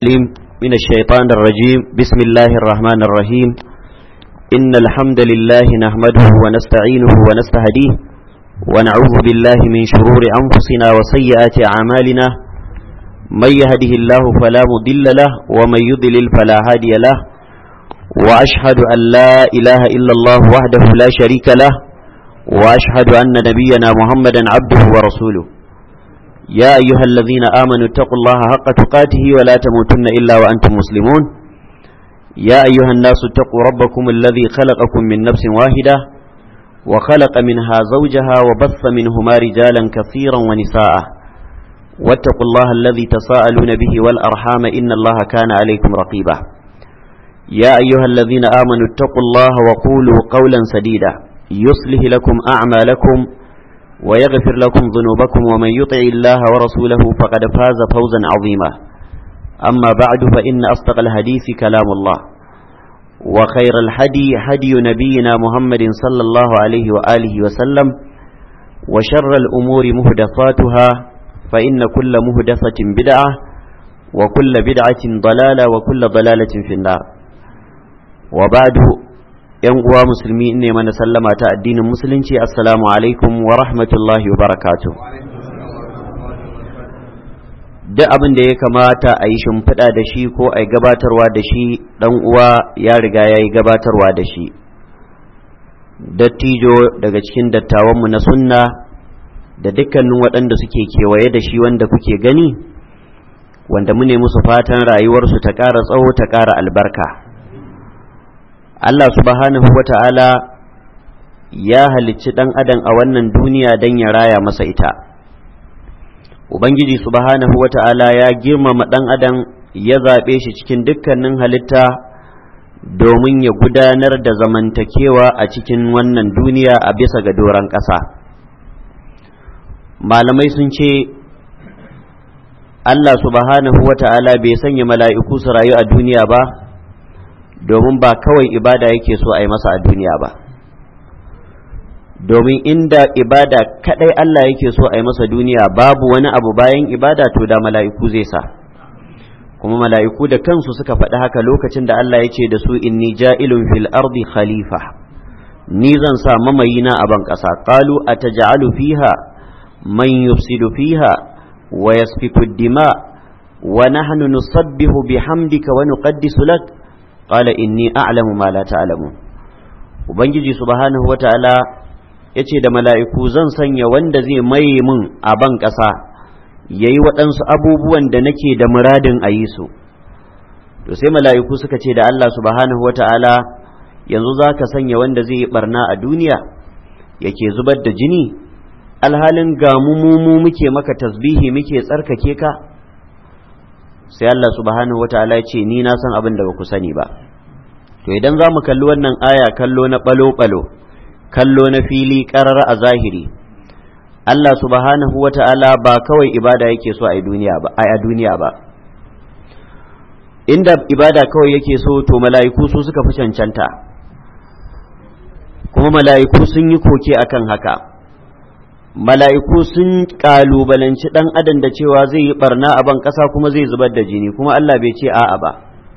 العليم من الشيطان الرجيم بسم الله الرحمن الرحيم إن الحمد لله نحمده ونستعينه ونستهديه ونعوذ بالله من شرور أنفسنا وسيئات أعمالنا من يهده الله فلا مضل له ومن يضلل فلا هادي له وأشهد أن لا إله إلا الله وحده لا شريك له وأشهد أن نبينا محمدا عبده ورسوله يا أيها الذين آمنوا اتقوا الله حق تقاته ولا تموتن إلا وأنتم مسلمون يا أيها الناس اتقوا ربكم الذي خلقكم من نفس واحدة وخلق منها زوجها وبث منهما رجالا كثيرا ونساء واتقوا الله الذي تساءلون به والأرحام إن الله كان عليكم رقيبا يا أيها الذين آمنوا اتقوا الله وقولوا قولا سديدا يصلح لكم أعمالكم ويغفر لكم ذنوبكم ومن يطع الله ورسوله فقد فاز فوزا عظيما أما بعد فإن أصدق الحديث كلام الله وخير الحدي حدي نبينا محمد صلى الله عليه وآله وسلم وشر الأمور مهدفاتها فإن كل مهدفة بدعة وكل بدعة ضلالة وكل ضلالة في النار وبعد yan uwa musulmi ne mana sallama ta addinin musulunci assalamu alaikum wa rahmatullahi wa barakatuh duk abin da ya kamata a yi shimfiɗa da shi ko a yi gabatarwa da shi ɗan uwa ya riga ya yi gabatarwa da shi dattijo daga cikin dattawanmu na sunna da dukkanin waɗanda suke kewaye da shi wanda kuke gani wanda mu ne musu fatan rayuwarsu ta ƙara tsawo ta ƙara albarka Allah subhanahu wa ta'ala ya halicci ɗan adam a wannan duniya don ya raya masa ita. Ubangiji subhanahu wa ta'ala ya girmama ɗan adam ya zaɓe shi cikin dukkanin halitta domin ya gudanar da zamantakewa a cikin wannan duniya a bisa ga doron ƙasa. Malamai sun ce, Allah subhanahu wa ta'ala bai sanya mala'iku su rayu a duniya ba. domin ba kawai ibada yake so a yi masa a duniya ba domin inda ibada kadai Allah yake so a yi masa duniya babu wani abu bayan ibada to da mala'iku zai sa kuma mala'iku da kansu suka faɗi haka lokacin da Allah ya ce da su inni ja'ilun fil ardi khalifa ni zan sa mamayina a ban ƙasa qalu ataj'alu fiha man yufsidu fiha wa yasfiku dima wa nahnu nusabbihu bihamdika wa nuqaddisu lak qala inni a'lamu ma la ta'lamun ubangiji subhanahu wata'ala yace da mala'iku zan sanya wanda zai maye min a ban ƙasa yayi waɗansu abubuwan da nake da muradin a yi su to sai mala'iku suka ce da Allah subhanahu wata'ala yanzu za ka sanya wanda zai yi barna a duniya yake zubar da jini alhalin ga mu muke maka tasbihi muke tsarkake ka sai Allah subhanahu wata'ala ya ce ni na san abin da ba ku sani ba to idan za mu kalli wannan aya kallo na balo-balo kallo na fili ƙarar a zahiri Allah subhanahu wata'ala ba kawai ibada yake so a duniya ba a duniya ba inda ibada kawai yake so to mala'iku su suka fi cancanta kuma mala'iku sun yi koke akan haka mala'iku sun ƙalubalanci ɗan adam da cewa zai yi barna a ban ƙasa kuma zai zubar da jini kuma Allah bai ce a'a ba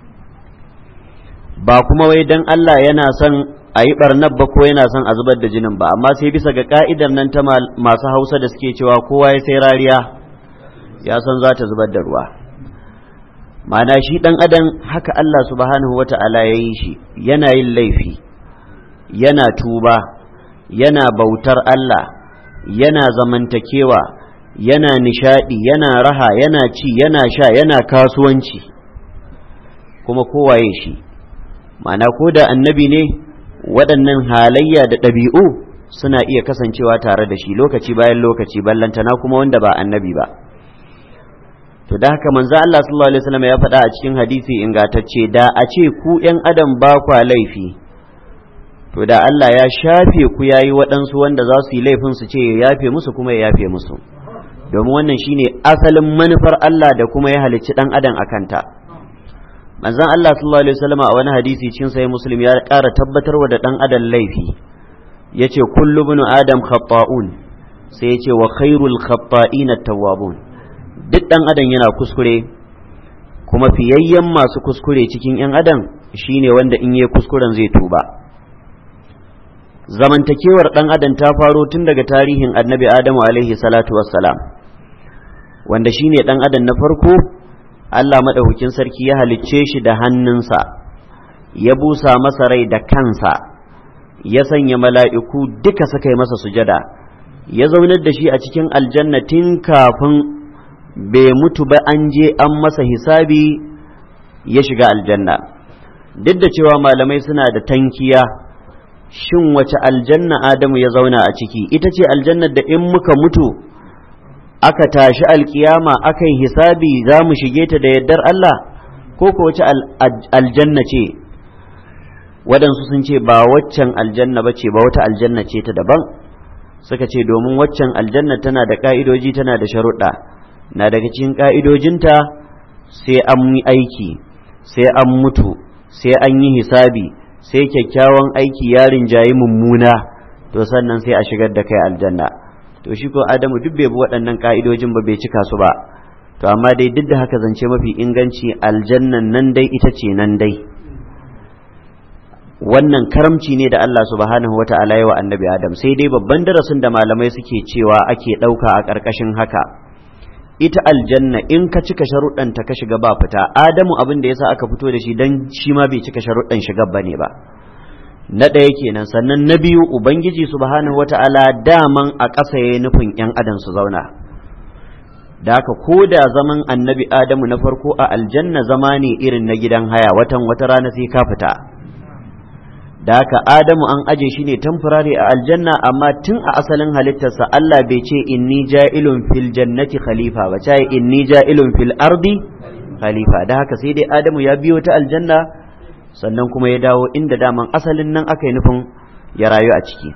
ba kuma wai dan Allah yana son a yi barnar ba ko yana son a zubar da jinin ba amma sai bisa ga ka'idar nan ta masu hausa da suke cewa kowa ya sai rariya ya san za ta zubar da ruwa ma'ana shi ɗan adam haka Allah subhanahu wata'ala ya yi shi yana yin laifi yana tuba yana bautar Allah yana zamantakewa yana nishadi yana raha yana ci yana sha yana kasuwanci kuma kowaye shi ma'ana ko da annabi ne waɗannan halayya da ɗabi'u suna iya kasancewa tare da shi lokaci bayan lokaci ballantana kuma wanda ba annabi ba to da haka manzo Allah sallallahu alaihi wasallam ya faɗa a cikin hadisi ingantacce da a ce ku ƴan adam ba kwa laifi to da Allah ya shafe ku yayi waɗansu wanda za su yi laifin su ce ya yafe musu kuma ya yafe musu domin wannan shine asalin manufar Allah da kuma ya halicci ɗan adam a kanta manzon Allah sallallahu alaihi wasallam a wani hadisi cikin sahih muslim ya ƙara tabbatarwa da ɗan adam laifi yace kullu ibn adam khata'un sai yace wa khairul khata'in at-tawwabun duk ɗan adam yana kuskure kuma fiyayyen masu kuskure cikin 'yan adam shine wanda in yi kuskuren zai tuba zamantakewar ɗan adam ta faro tun daga tarihin annabi adamu alaihi salatu wassalam wanda shine ɗan adam na farko allah maɗaukakin sarki ya halicce shi da hannunsa ya busa masa rai da kansa ya sanya mala'iku duka suka yi masa sujada ya zaunar da shi a cikin aljanna tun kafin bai mutu ba an je an masa hisabi ya shiga aljanna duk da cewa malamai suna da tankiya shin wace aljanna adamu ya zauna a ciki ita ce aljannar da in muka mutu aka tashi alkiyama aka yi hisabi za mu shige ta da yardar Allah ko ko wace aljanna ce waɗansu sun ce ba waccan aljanna ba ce ba wata aljanna ce ta daban suka ce domin waccan aljanna tana da ƙa'idoji tana da sharuɗa na daga cikin ƙa'idojinta sai an yi aiki sai an mutu sai an yi hisabi sai kyakkyawan aiki ya rinjayi mummuna to sannan sai a shigar da kai aljanna to shi ko adamu duk bai bi waɗannan ƙa'idojin ba bai cika su ba to amma dai duk da haka zance mafi inganci aljannan nan dai ita ce nan dai wannan karamci ne da Allah subhanahu wa ta'ala wa annabi Adam sai dai babban darasin da malamai suke cewa ake ɗauka a ƙarƙashin haka ita aljanna in ka cika sharuɗanta ka shiga ba fita Adamu abin da yasa aka fito da shi dan shi ma bai cika sharuɗan shiga bane ba na ɗaya kenan sannan na biyu ubangiji subhanahu wa ta'ala daman a ƙasa yayi nufin ƴan adam su zauna da haka ko da zaman annabi Adamu na farko a aljanna zama ne irin na gidan haya watan wata rana sai ka fita da haka Adamu an aje shi ne tamfurare a aljanna amma tun a asalin halittarsa Allah bai ce inni ja'ilun fil jannati khalifa ba ce inni ja'ilun fil ardi khalifa da haka sai dai Adamu ya biyo ta aljanna sannan kuma ya dawo inda daman asalin nan aka yi nufin ya rayu a ciki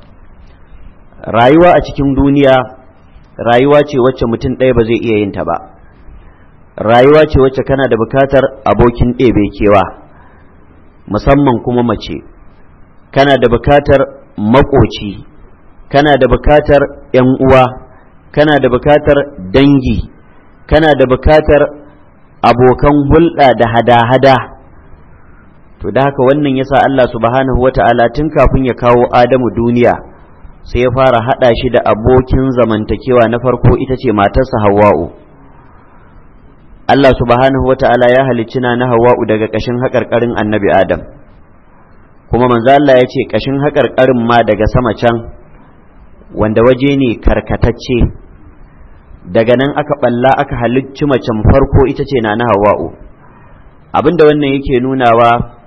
rayuwa a cikin duniya rayuwa ce wacce mutum ɗaya ba zai iya yin ta ba rayuwa ce wacce kana da bukatar abokin ɗebe kewa musamman kuma mace kana da bukatar makoci kana da bukatar ‘yan uwa kana da bukatar dangi kana da bukatar abokan hulɗa da hada-hada to da haka wannan yasa Allah subhanahu wa ta'ala tun kafin ya kawo Adamu duniya sai ya fara haɗa shi da abokin zamantakewa na farko ita ce matarsa Hawwa'u Allah subhanahu wa ta'ala ya halicci na Hawwa'u daga ƙashin haƙarƙarin annabi Adam kuma manzo Allah ya ce ƙashin haƙarƙarin ma daga sama can wanda waje ne karkatacce daga nan aka balla aka halicci macen farko ita ce na Hawwa'u abinda wannan yake nunawa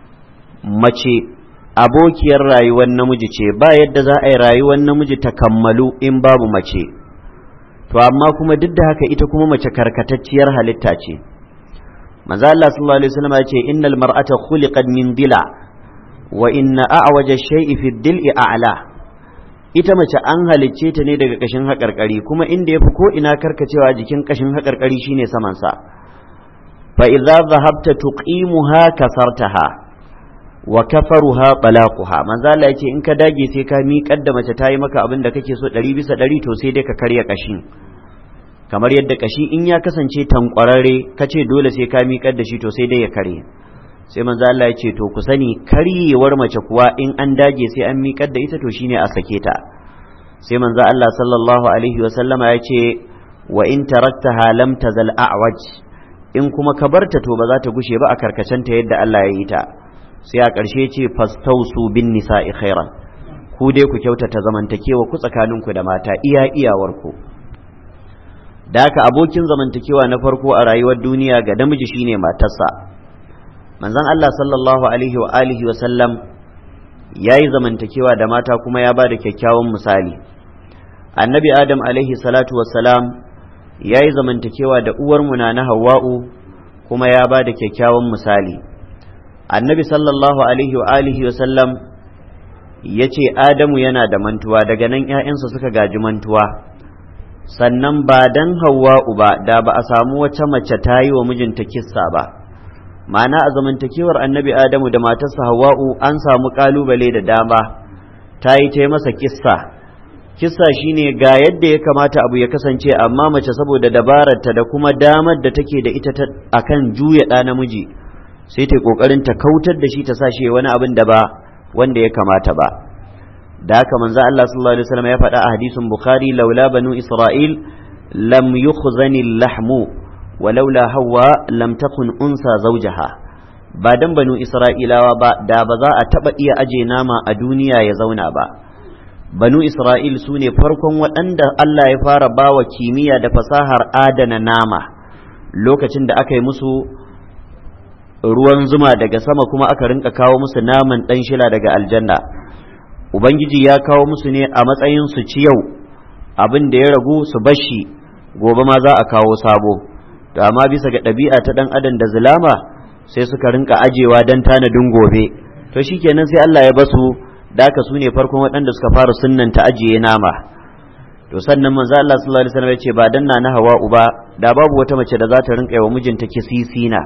mace abokiyar rayuwar namiji ce ba yadda za a yi rayuwar namiji ta kammalu in babu mace to amma kuma duk da haka ita kuma mace karkatacciyar halitta ce manzo Allah sallallahu alaihi wasallam ya ce innal mar'ata khuliqat min dila wa inna a'waja shay'i fi dil'i a'la ita mace an halicce ta ne daga kashin haƙarƙari kuma inda yafi ko ina karkacewa jikin kashin haƙarƙari shine saman sa fa idza dhahabta tuqimuha kasartaha wa kafaruha talaquha manzo Allah yace in ka dage sai ka miƙar da mace ta yi maka abin da kake so ɗari bisa ɗari to sai dai ka karya kashin kamar yadda kashi in ya kasance tankwararre ka ce dole sai ka miƙar da shi to sai dai ya karye sai manzo Allah ya ce to ku sani karyewar mace kuwa in an dage sai an miƙar da ita to shine a sake ta sai manzo Allah sallallahu alaihi wa sallama ya ce wa in taraktaha lam tazal a'waj in kuma ka barta to ba za ta gushe ba a karkacenta yadda Allah ya yi ta sai a ƙarshe ce fastausu bin nisa'i khairan ku dai ku kyautata zamantakewa ku tsakaninku da mata iya iyawarku da haka abokin zamantakewa na farko a rayuwar duniya ga namiji shine matarsa manzon Allah sallallahu alaihi wa alihi wa sallam yayi zamantakewa da mata kuma ya bada kyakkyawan misali annabi adam alaihi salatu wassalam yayi zamantakewa da uwar mu na Hawwa'u kuma ya bada kyakkyawan misali annabi sallallahu alaihi wa alihi wa sallam ya ce adamu yana da mantuwa daga nan ‘ya'yansa suka gaji mantuwa sannan ba dan hawa'u ba da ba a samu wata mace ta yi wa mijinta kissa ba ma'ana a zamantakewar annabi adamu da matarsa hawa'u an samu kalubale da dama ta yi ta masa kissa kissa shine ga yadda ya kamata abu ya kasance amma mace saboda dabararta da kuma damar da take da ita akan juya ɗa namiji sai ta kokarin ta kautar da shi ta sa shi wani abin da ba wanda ya kamata ba da haka manzo Allah sallallahu alaihi wasallam ya faɗa a hadisin Bukhari laula banu Isra'il lam yukhzani lahmu walaula hawa lam takun unsa zawjaha ba dan banu Isra'ilawa ba da ba za a taba iya aje nama a duniya ya zauna ba banu Isra'il su ne farkon waɗanda Allah ya fara bawa kimiyya da fasahar adana nama lokacin da aka yi musu ruwan zuma daga sama kuma aka rinka kawo musu naman ɗan shila daga aljanna ubangiji ya kawo musu ne a matsayin su ci yau abin da ya ragu su bashi gobe ma za a kawo sabo to amma bisa ga ɗabi'a ta ɗan adam da zulama sai suka rinka ajewa don tanadin gobe to shikenan sai Allah ya basu da haka su ne farkon waɗanda suka fara sunnanta ajiye nama to sannan manzo Allah sallallahu alaihi wasallam ya ce ba danna na hawa uba da babu wata mace da za ta rinka yi wa mijinta kisisina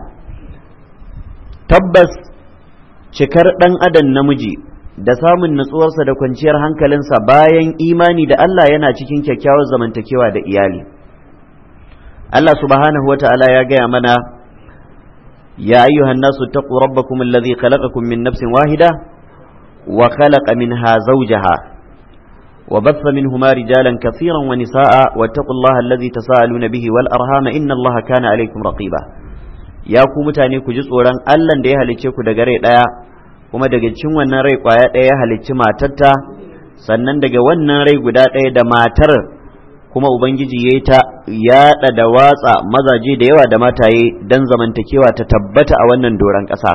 tabbas cikar ɗan adam namiji da samun natsuwarsa da kwanciyar hankalinsa bayan imani da Allah yana cikin kyakkyawar zamantakewa da iyali Allah subhanahu wa ta'ala ya gaya mana ya ayyuhan nasu taqu rabbakum alladhi khalaqakum min nafsin wahida wa khalaqa minha zawjaha wa batha minhuma rijalan kathiran wa nisaa wattaqullaha alladhi tasaaluna bihi wal arhama inna Allaha kana alaykum raqiba ya ku mutane ku ji tsoron Allah da ya halicce ku daga rai ɗaya kuma daga cikin wannan rai ƙwaya ɗaya ya halicci matarta sannan daga wannan rai guda ɗaya da matar kuma ubangiji ya yi ta yaɗa da watsa mazaje da yawa da mataye don zamantakewa ta tabbata a wannan doron ƙasa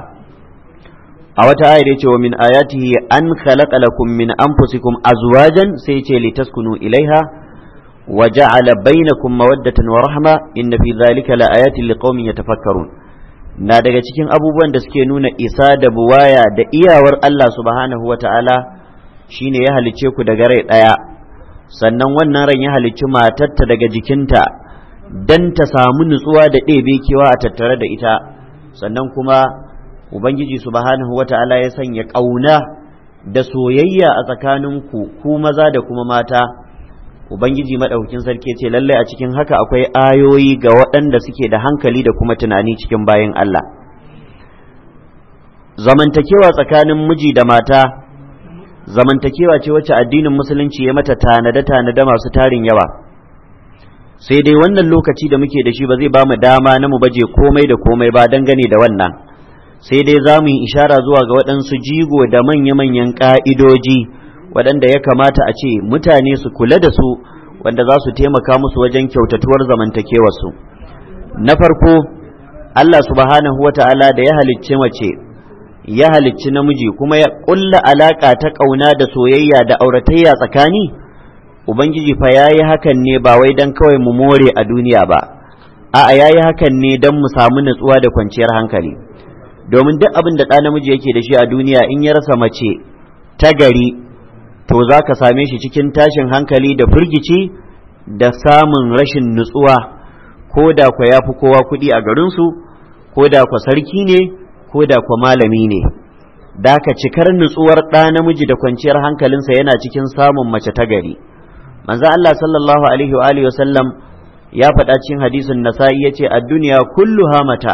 a wata ayar ya ce wa min ayatihi an khalaqa lakum min anfusikum azwajan sai ce litaskunu ilaiha وجعل بينكم مودة ورحمة إن في ذلك لآيات لقوم يتفكرون na daga cikin abubuwan da suke nuna isa da buwaya da iyawar Allah subhanahu wa ta'ala shine ya halicce ku daga rai ɗaya sannan wannan ran ya halicci matarta daga jikinta don ta samu nutsuwa da ɗebe kewa a tattare da ita sannan kuma Ubangiji subhanahu wa ta'ala ya sanya ƙauna da soyayya a tsakaninku ku maza da kuma mata Ubangiji maɗaukin sarki ce lallai a cikin haka akwai ayoyi ga waɗanda suke da hankali da kuma tunani cikin bayan Allah. Zamantakewa tsakanin miji da mata, zamantakewa ce wacce addinin Musulunci ya mata tanade-tanade masu tarin yawa. Sai dai wannan lokaci da muke da shi ba zai ba mu dama na mu baje komai da komai ba dangane da wannan. Sai dai za mu yi ishara zuwa ga waɗansu jigo da manya-manyan ƙa'idoji. waɗanda ya kamata a ce mutane su kula da su wanda za su taimaka musu wajen kyautatuwar zamantakewarsu na farko Allah subhanahu wa ta'ala da ya halicci mace ya halicci namiji kuma ya ƙulla alaƙa ta ƙauna da soyayya da auratayya tsakani ubangiji fa ya yi hakan ne ba wai don kawai mu more a duniya ba a'a ya yi hakan ne don mu samu natsuwa da kwanciyar hankali domin duk abin da ɗa namiji yake da shi a duniya in ya rasa mace ta gari to za ka same shi cikin tashin hankali da firgici da samun rashin nutsuwa ko da kwa ya fi kowa kuɗi a garinsu ko da kwa sarki ne ko da kwa malami ne da ka cikar nutsuwar ɗa namiji da kwanciyar hankalinsa yana cikin samun mace ta gari manzo Allah sallallahu alaihi wa alihi wasallam ya faɗa cikin hadisin nasa'i yace ad-dunya kulluha mata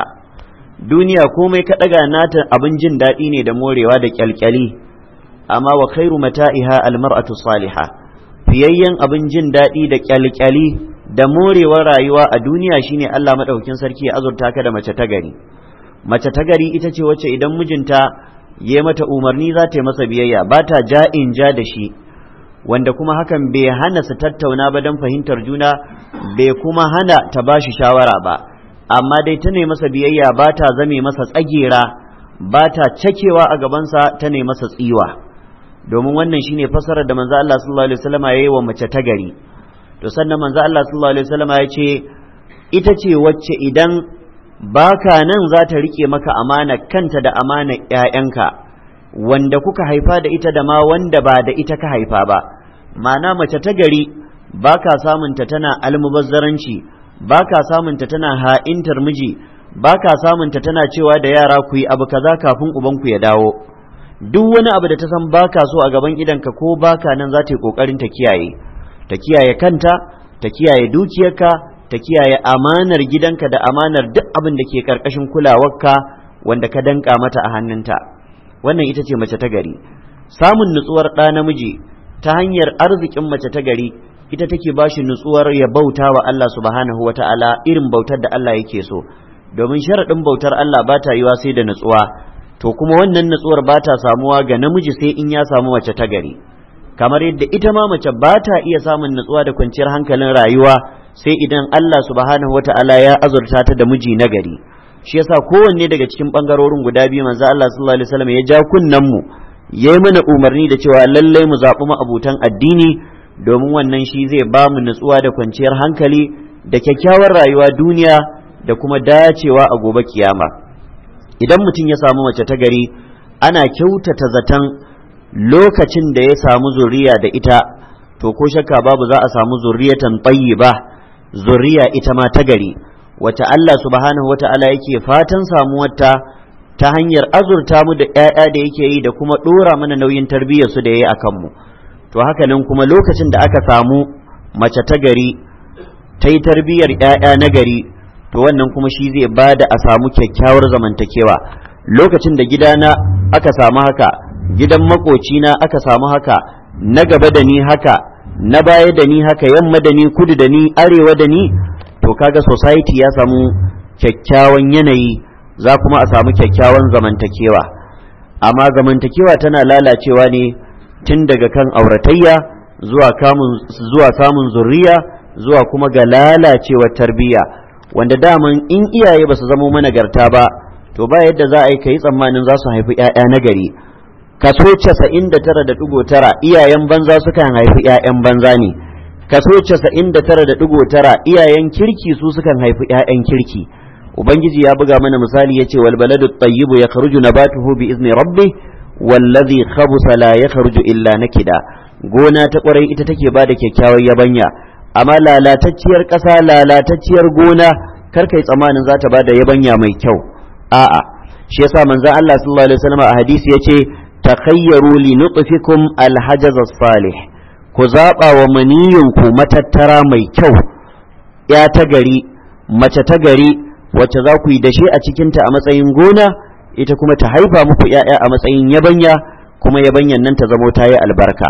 duniya komai ka ɗaga nata abin jin daɗi ne da morewa da kyalkyali amma wa khairu mata'iha almar'atu salihah fiyayyen abin jin daɗi da kyalkyali da morewar rayuwa a duniya shine Allah madaukakin sarki ya azurta ka da mace ta gari mace ta gari ita ce wacce idan mijinta ya mata umarni za ta yi masa biyayya ba ta ja'in ja da shi wanda kuma hakan bai hana su tattauna ba don fahimtar juna bai kuma hana ta ba shi shawara ba amma dai ta ne masa biyayya ba ta zame masa tsagera ba ta cakewa a gabansa ta ne masa tsiwa domin wannan shine fasarar da manzo Allah sallallahu alaihi wasallam yayi wa mace ta gari to sannan manzo Allah sallallahu alaihi wasallam ya ce ita ce wacce idan baka nan za ta rike maka amana kanta da amana ƴaƴanka wanda kuka haifa da ita da ma wanda ba da ita ka haifa ba ma'ana mace ta gari baka samunta tana almubazzaranci baka samunta tana ha'intar miji baka samunta tana cewa da yara ku yi abu kaza kafin ubanku ya dawo duk wani abu da ta san baka so a gaban idanka ko baka nan za ta yi kokarin ta kiyaye ta kiyaye kanta ta kiyaye dukiyarka ta kiyaye amanar gidanka da amanar duk abin da ke karkashin kulawarka wanda ka danka mata a hannunta wannan ita ce mace ta gari samun nutsuwar ɗa namiji ta hanyar arzikin mace ta gari ita take ba shi nutsuwar ya bauta wa Allah subhanahu wa ta'ala irin bautar da Allah yake so domin sharaɗin bautar Allah ba ta yiwa sai da nutsuwa to kuma wannan nutsuwar ba ta samuwa ga namiji sai in ya samu mace ta gari kamar yadda ita ma mace ba ta iya samun nutsuwa da kwanciyar hankalin rayuwa sai idan Allah subhanahu wa ta'ala ya azurta ta da miji na gari shi yasa kowanne daga cikin bangarorin guda biyu manzo Allah sallallahu alaihi wasallam ya ja kunnen mu yayi mana umarni da cewa lallai mu zaɓi ma'abutan addini domin wannan shi zai ba mu nutsuwa da kwanciyar hankali da kyakkyawar rayuwa duniya da kuma dacewa a gobe kiyama idan mutum ya samu mace ta gari ana kyautata zaton lokacin da ya samu zuriya da ita to ko shakka babu za a samu zuriyatan ba zuriya ita ma ta gari wacce Allah subhanahu wata'ala yake fatan samuwarta ta hanyar azurta mu da ‘ya'ya da yake yi da kuma ɗora mana nauyin tarbiyyar su da ya yi a kanmu to haka nan kuma lokacin da aka samu mace ta gari ta yi tarbiyyar ‘ya'ya na gari to wannan kuma shi zai ba da a samu kyakkyawar zamantakewa lokacin da gidana aka samu haka gidan makocina aka samu haka na gaba da ni haka na baya da ni haka yamma da ni kudu da ni arewa da ni to kaga society ya samu kyakkyawan yanayi za kuma a samu kyakkyawan zamantakewa amma zamantakewa tana lalacewa ne tun daga kan auratayya zuwa zuwa samun zurriya zuwa kuma ga lalacewar tarbiyya wanda daman in iyaye ba su zamo managarta ba to ba yadda za a yi kai tsammanin za su haifi 'ya'ya na gari kaso casa'in da tara da ɗigo tara iyayen banza sukan haifi 'ya'yan banza ne kaso casa'in da tara da ɗigo tara iyayen kirki su sukan haifi 'ya'yan kirki ubangiji ya buga mana misali ya ce wal baladu tayyibu ya kharuju nabatuhu bi izni rabbi wallazi khabusa la ya kharuju illa nakida gona ta kwarai ita take bada kyakkyawar yabanya amma lalatacciyar ƙasa lalatacciyar gona kar kai tsamanin za ta bada yabanya mai kyau a'a shi yasa manzon Allah sallallahu alaihi wasallam a hadisi yace takhayyaru li nutfikum alhajaz salih ku zaba wa maniyinku matattara mai kyau ya ta gari mace ta gari wacce za ku yi dashe a cikinta a matsayin gona ita kuma ta haifa muku ‘ya'ya a matsayin yabanya kuma yabanyan nan ta zamo ta yi albarka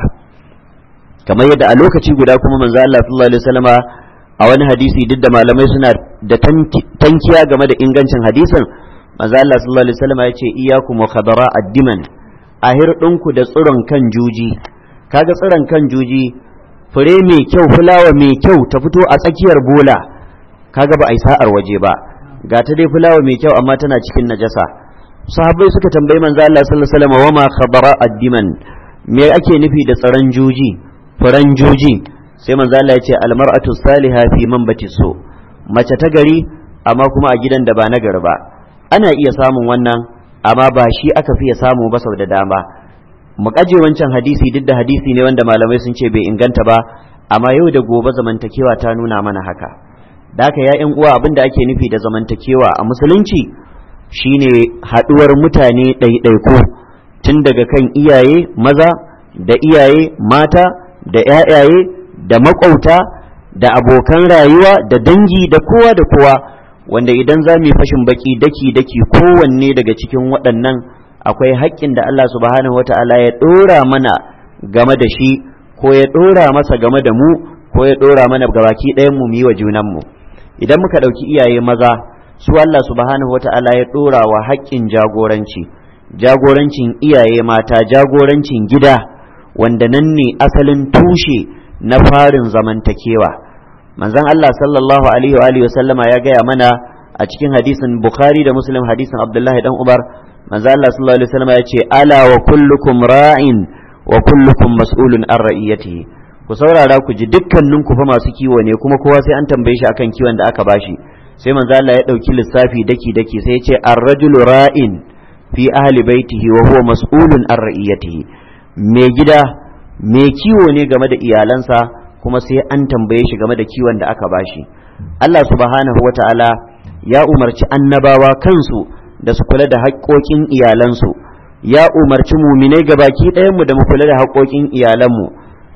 kamar yadda a lokaci guda kuma manzo Allah sallallahu alaihi wasallama a wani hadisi duk da malamai suna da tankiya game da ingancin hadisin manzo Allah sallallahu alaihi wasallama ya ce iyyakum wa khadara ad-diman ahir ɗinku da tsiron kan juji kaga tsiron kan juji fure mai kyau fulawa mai kyau ta fito a tsakiyar bola kaga ba a yi sa'ar waje ba ga ta dai fulawa mai kyau amma tana cikin najasa sahabbai suka tambayi manzo Allah sallallahu alaihi wasallam wa ma khabara ad-diman me ake nufi da tsaron juji furan juji sai manzo Allah ya ce al-mar'atu salihah fi manbati so mace ta gari amma kuma a gidan da ba na gari ba ana iya samun wannan amma ba shi aka fiye samu ba sau da dama mu kaje wancan hadisi duk da hadisi ne wanda malamai sun ce bai inganta ba amma yau da gobe zamantakewa ta nuna mana haka da haka ya uwa abin da ake nufi da zamantakewa a musulunci shine haɗuwar mutane ɗaiɗaiku tun daga kan iyaye maza da iyaye mata da ‘ya'yaye da maƙwauta da abokan rayuwa da dangi da kowa da kowa wanda idan za mu yi fashin baki daki-daki kowanne daga cikin waɗannan akwai haƙƙin da Allah subhanahu wata'ala ya ɗora mana game da shi ko ya ɗora masa game da mu ko ya ɗora mana gabaki ɗayan mu yi wa junanmu idan muka ɗauki iyaye maza su Allah subhanahu wata'ala ya ɗora wa haƙƙin jagoranci jagorancin iyaye mata jagorancin gida wanda nan ne asalin tushe na farin zamantakewa manzon Allah sallallahu alaihi wa sallama ya gaya mana a cikin hadisin Bukhari da Muslim hadisin Abdullahi dan Umar manzon Allah sallallahu alaihi wa sallama ya ce ala wa kullukum ra'in wa kullukum mas'ulun an ra'iyatihi ku saurara ku ji dukkanin ku fa masu kiwo ne kuma kowa sai an tambaye shi akan kiwon da aka bashi sai manzo Allah ya dauki lissafi daki daki sai ya ce ar-rajulu ra'in fi ahli baitihi wa huwa mas'ulun an ra'iyatihi mai gida mai kiwo ne game da iyalansa kuma sai an tambaye shi game da kiwon da aka bashi Allah subhanahu wata'ala ya umarci annabawa kansu da su kula da haƙƙoƙin iyalansu ya umarci muminai gabaki ɗayanmu da mu kula da haƙƙoƙin iyalanmu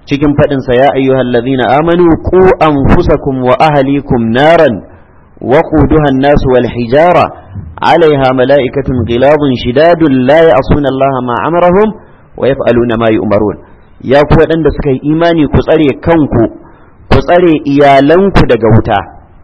cikin faɗinsa ya ayyuhal ladhina amanu qu anfusakum wa ahlikum naran وقودها الناس والحجارة عليها ملائكة غلاظ شداد لا يعصون الله ما أمرهم ويفعلون ما يؤمرون يا ku waɗanda suka yi imani ku tsare kanku ku tsare iyalanku daga wuta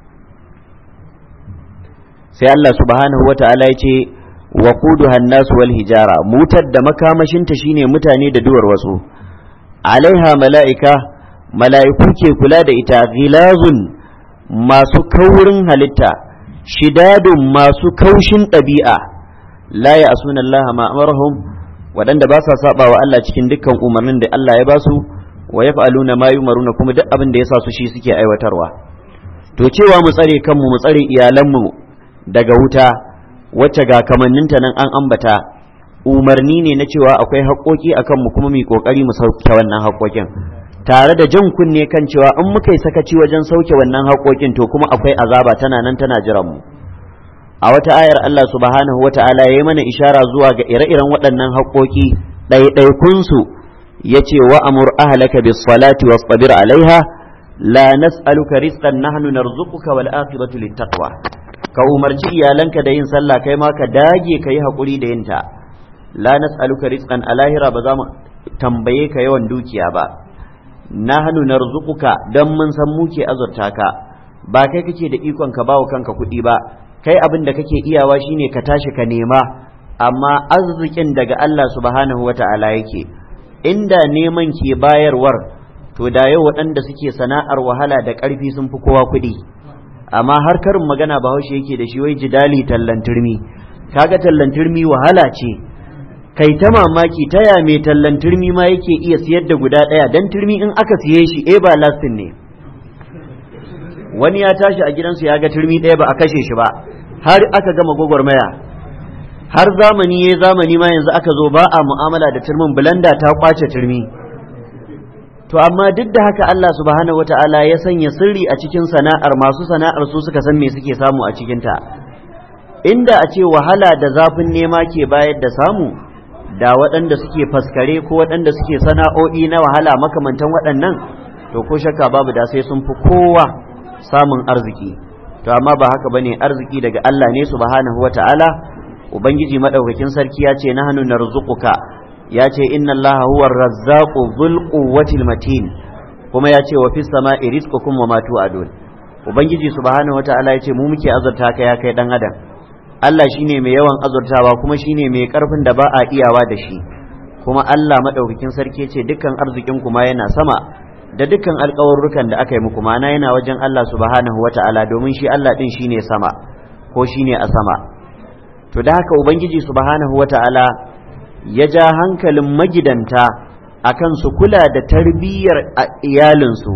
sai Allah subhanahu wata'ala ya ce wa quduha an-nas wal hijara mutar da makamashinta shine mutane da duwar wasu alaiha mala'ika mala'iku ke kula da ita ghilazun masu kaurin halitta shidadun masu kaushin ɗabi'a la ya asuna Allah ma amarahum waɗanda ba sa saba wa Allah cikin dukkan umarnin da Allah ya ba su wa yaf'aluna ma yumaruna kuma duk abin da ya sa su shi suke aiwatarwa to cewa mu tsare kanmu mu tsare iyalanmu daga wuta wacce ga kamanninta nan an ambata umarni ne na cewa akwai haƙoƙi akan mu kuma mu kokari mu sauke wannan haƙoƙin tare da jan kunne kan cewa in muka yi sakaci wajen sauke wannan haƙoƙin to kuma akwai azaba tana nan tana jiran mu a wata ayar Allah subhanahu wa ta'ala ya yi mana ishara zuwa ga ire-iren waɗannan haƙoƙi ɗaiɗaikunsu ya ce wa amur ahlaka bis salati wastabir alaiha la nas'aluka rizqan nahnu narzuquka wal aqibatu littaqwa ka umarci iyalanka da yin sallah kai ma ka dage ka yi haƙuri da yinta la nas'aluka rizqan alahira ba za mu tambaye ka yawan dukiya ba nahnu narzuquka dan mun san muke azurta ka ba kai kake da ikon ka bawo kanka kuɗi ba kai abin da kake iyawa shine ka tashi ka nema amma arzikin daga Allah subhanahu wata'ala yake inda neman ke bayarwar to da yau waɗanda suke sana'ar wahala da ƙarfi sun fi kowa kuɗi amma har karin magana bahaushe yake da shi wai jidali tallan turmi kaga tallan turmi wahala ce kai ta mamaki ta ya mai tallan turmi ma yake iya siyar da guda ɗaya dan turmi in aka siye shi eh ba lastin ne wani ya tashi a gidansu ya ga turmi ɗaya ba a kashe shi ba har aka gama gwagwarmaya har zamani ya zamani ma yanzu aka zo ba a mu'amala da turmin bulanda ta kwace turmi to amma duk da haka Allah subhanahu wata'ala ya sanya sirri a cikin sana'ar masu sana'ar su suka san me suke samu a cikinta inda a ce wahala da zafin nema ke bayar da samu da waɗanda suke faskare ko waɗanda suke sana'o'i na wahala makamantan waɗannan to ko shakka babu da sai sun fi kowa samun arziki to amma ba haka bane arziki daga Allah ne subhanahu wata'ala ubangiji madaukakin sarki ya ce nahnu narzuquka ya ce inna allaha huwa razzaqu dhul quwwatil matin kuma ya ce wa fis sama'i rizqukum wa ma tu'adun ubangiji subhanahu wataala ya ce mu muke azurta ka ya kai dan adam Allah shine mai yawan azurtawa kuma shine mai karfin da ba a iyawa da shi kuma Allah madaukakin sarki ya ce dukkan arzikin kuma yana sama da dukkan alƙawarrukan da aka yi muku mana yana wajen Allah subhanahu wataala domin shi Allah din shine sama ko shine a sama to da haka ubangiji subhanahu wataala ya ja hankalin magidanta akan su kula da tarbiyyar iyalinsu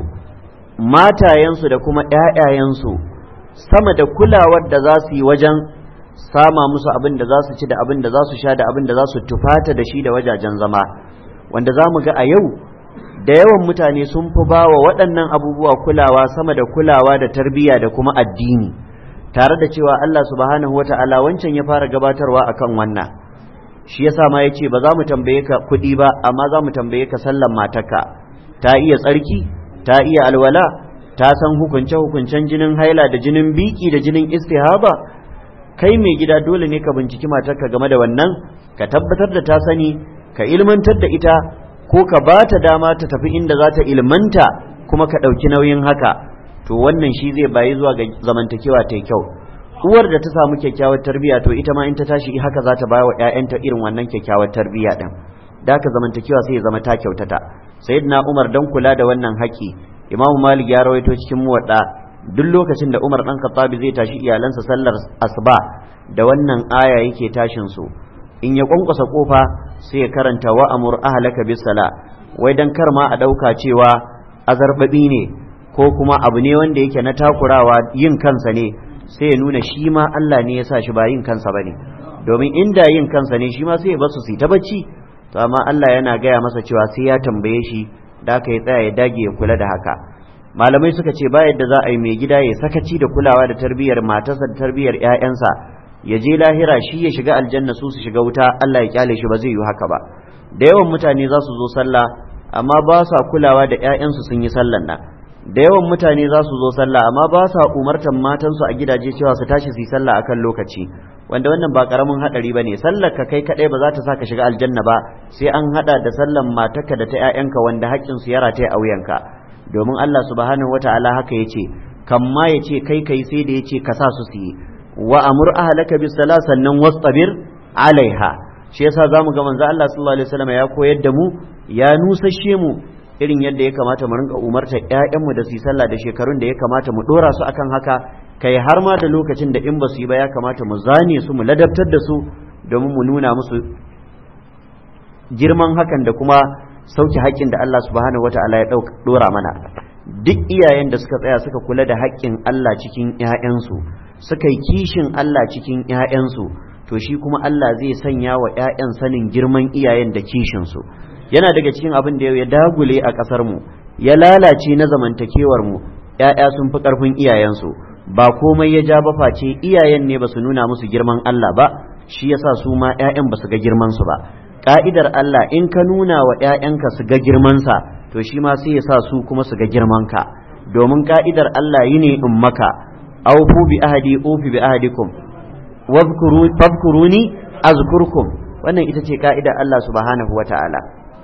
matayensu da kuma ‘ya'yayensu sama da kulawar da za su yi wajen sama musu abin da za su ci da abin da za su sha da abin da za su tufata da shi da wajajen zama wanda za mu ga a yau da yawan mutane sun fi ba wa waɗannan abubuwa kulawa sama da kulawa da tarbiyya da kuma addini tare da cewa Allah subhanahu wa ta'ala wancan ya fara gabatarwa akan wannan shi yasa ma yace ba za mu tambaye ka kuɗi ba amma za mu tambaye ka sallan matarka ta iya tsarki ta iya alwala ta san hukunce hukuncen jinin haila da jinin biki da jinin istihaba kai mai gida dole ne ka binciki matarka game da wannan ka tabbatar da ta sani ka ilmantar da ita ko ka ba ta dama ta tafi inda za ta ilmanta kuma ka ɗauki nauyin haka to wannan shi zai bayi zuwa ga zamantakewa ta kyau uwar da ta samu kyakkyawar tarbiyya to ita ma in ta tashi haka za ta ba wa ƴaƴanta irin wannan kyakkyawar tarbiyya din da haka zamantakewa sai ya zama ta kyautata sayyidina Umar dan kula da wannan haƙi Imam Malik ya rawaito cikin muwadda duk lokacin da Umar dan Khattabi zai tashi iyalansa sallar asuba da wannan aya yake tashin su in ya kwankwasa kofa sai ya karanta wa amur ahlaka bis sala wai dan kar ma a dauka cewa azarbabi ne ko kuma abu ne wanda yake na takurawa yin kansa ne sai ya nuna shi ma Allah ne ya sa shi ba yin kansa ba ne domin inda yin kansa ne shi ma sai ya basu su ta bacci to amma Allah yana gaya masa cewa sai ya tambaye shi da aka yi tsaya ya dage ya kula da haka malamai suka ce ba yadda za a yi mai gida ya sakaci da kulawa da tarbiyyar matarsa da tarbiyyar ƴaƴansa ya je lahira shi ya shiga aljanna su su shiga wuta Allah ya kyale shi ba zai yi haka ba da yawan mutane za su zo sallah amma ba sa kulawa da 'ya'yansu sun yi sallan nan da yawan mutane za su zo sallah amma ba sa umartan matansu a gidaje cewa su tashi su yi sallah akan lokaci wanda wannan ba karamin hadari bane sallar ka kai kadai ba za ta saka shiga aljanna ba sai an hada da sallan matarka da ta 'ya'yanka wanda haƙƙin su yara ta a wuyanka domin Allah subhanahu wataala haka yace kan ma yace kai kai sai da yace ka sa su su yi wa amur ahlaka bis sala sannan wastabir alaiha shi yasa zamu ga manzo Allah sallallahu alaihi wasallam ya koyar da mu ya nusashe mu irin yadda ya kamata mu rinka umartar ƴaƴanmu da su yi sallah da shekarun da ya kamata mu dora su akan haka kai har ma da lokacin da in ba su yi ba ya kamata mu zane su mu ladabtar da su domin mu nuna musu girman hakan da kuma sauke haƙƙin da Allah subhanahu wata'ala ya dora mana duk iyayen da suka tsaya suka kula da haƙƙin Allah cikin ƴaƴansu suka yi kishin Allah cikin ƴaƴansu to shi kuma Allah zai sanya wa ƴaƴan sanin girman iyayen da kishinsu yana daga cikin abin da ya dagule a ƙasar mu ya lalace na zamantakewar mu ƴaƴa sun fi ƙarfin iyayensu ba komai ya ja ba face iyayen ne ba su nuna musu girman Allah ba shi yasa su ma ƴaƴan ba su ga girman su ba ka'idar Allah in ka nuna wa ƴaƴanka su ga girman sa to shi ma sai ya sa su kuma su ga girman ka domin ka'idar Allah yi ne in maka aufu bi ahadi ufi bi ahadikum wadhkuruni azkurkum wannan ita ce ka'idar Allah subhanahu wata'ala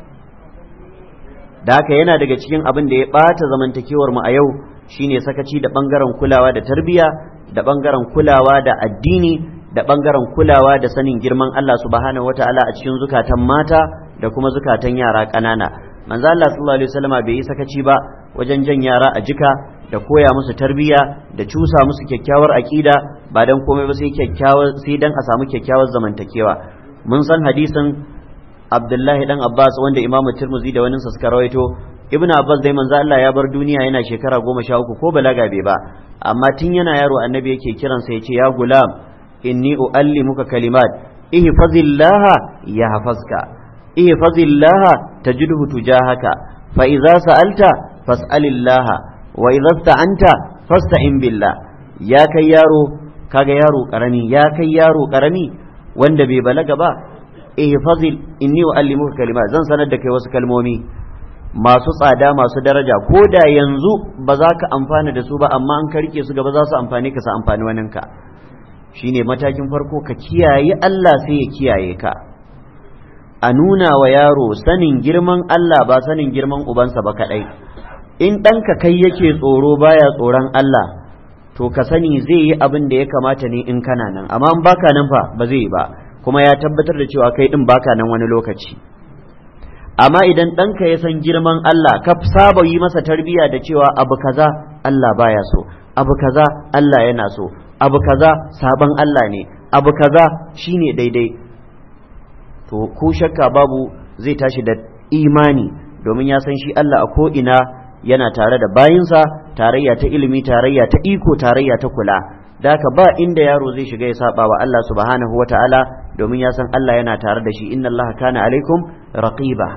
da haka yana daga cikin abin da ya ɓata zamantakewar mu a yau shine sakaci da ɓangaren kulawa da tarbiyya da ɓangaren kulawa da addini da ɓangaren kulawa da sanin girman Allah subhanahu wataala a cikin zukatan mata da kuma zukatan yara ƙanana manzo Allah sallallahu alaihi wasallama bai yi sakaci ba wajen jan yara a jika da koya musu tarbiyya da cusa musu kyakkyawar aƙida ba dan komai ba sai kyakkyawar sai dan a samu kyakkyawar zamantakewa mun san hadisin Abdullahi dan Abbas wanda Imam Tirmidhi da wani suka rawaito Ibn Abbas dai manzo Allah ya bar duniya yana shekara goma sha uku ko balaga bai ba amma tun yana yaro annabi yake kiransa ya ce ya gulam inni uallimuka kalimat ihfazillaha yahfazka ihfazillaha tajidhu tujahaka fa idza sa'alta fas'alillaha wa idza sta'anta fasta'in billah ya kai yaro kaga yaro karami ya kai yaro karami wanda bai balaga ba ihfazil inni uallimuka kalimat zan sanar da kai wasu kalmomi masu tsada masu daraja ko da yanzu ba za ka amfana da su ba amma an karke su gaba za su amfani ka su amfani waninka shine matakin farko ka kiyaye Allah sai ya kiyaye ka a nuna wa yaro sanin girman Allah ba sanin girman ubansa ba kadai in ɗanka kai yake tsoro baya tsoron Allah to ka sani zai yi abin da ya kamata ne in kana nan amma in baka nan fa ba zai yi ba kuma ya tabbatar da cewa kai din baka nan wani lokaci amma idan ɗanka ya san girman Allah ka saba yi masa tarbiyya da cewa abu kaza Allah baya so abu kaza Allah yana so abu kaza sabon Allah ne abu kaza shine daidai to ko shakka babu zai tashi da imani domin ya san shi Allah a ko'ina yana tare da bayinsa tarayya ta ilimi tarayya ta iko tarayya ta kula da haka ba inda yaro zai shiga ya saba wa Allah subhanahu wata'ala domin ya san Allah yana tare da shi inna Allah kana alaikum raqiba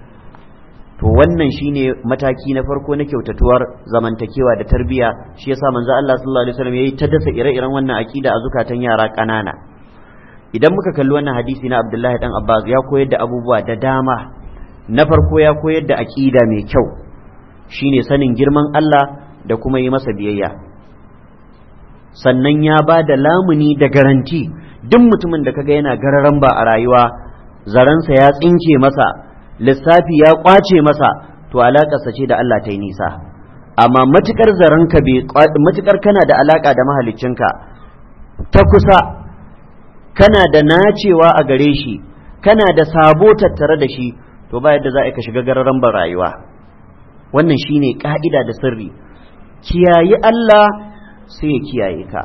to wannan shine mataki na farko na kyautatuwar zamantakewa da tarbiyya shi yasa manzo Allah sallallahu alaihi wasallam yayi ta dasa ire-iren wannan akida a zukatan yara kanana idan muka kalli wannan hadisi na Abdullahi dan Abbas ya koyar da abubuwa da dama na farko ya koyar da akida mai kyau shine sanin girman Allah da kuma yi masa biyayya sannan ya ba da lamuni da garanti duk mutumin da kaga yana gararan ba a rayuwa zaransa ya tsinke masa lissafi ya kwace masa to alakarsa ce da Allah ta yi nisa amma matukar zaranka matukar kana da alaka da mahaliccinka ta kusa kana da nacewa a gare shi kana da sabo tattare da shi to ba yadda za ka shiga gararan ban rayuwa wannan shine ka'ida da sirri kiyayi Allah sai ya kiyaye ka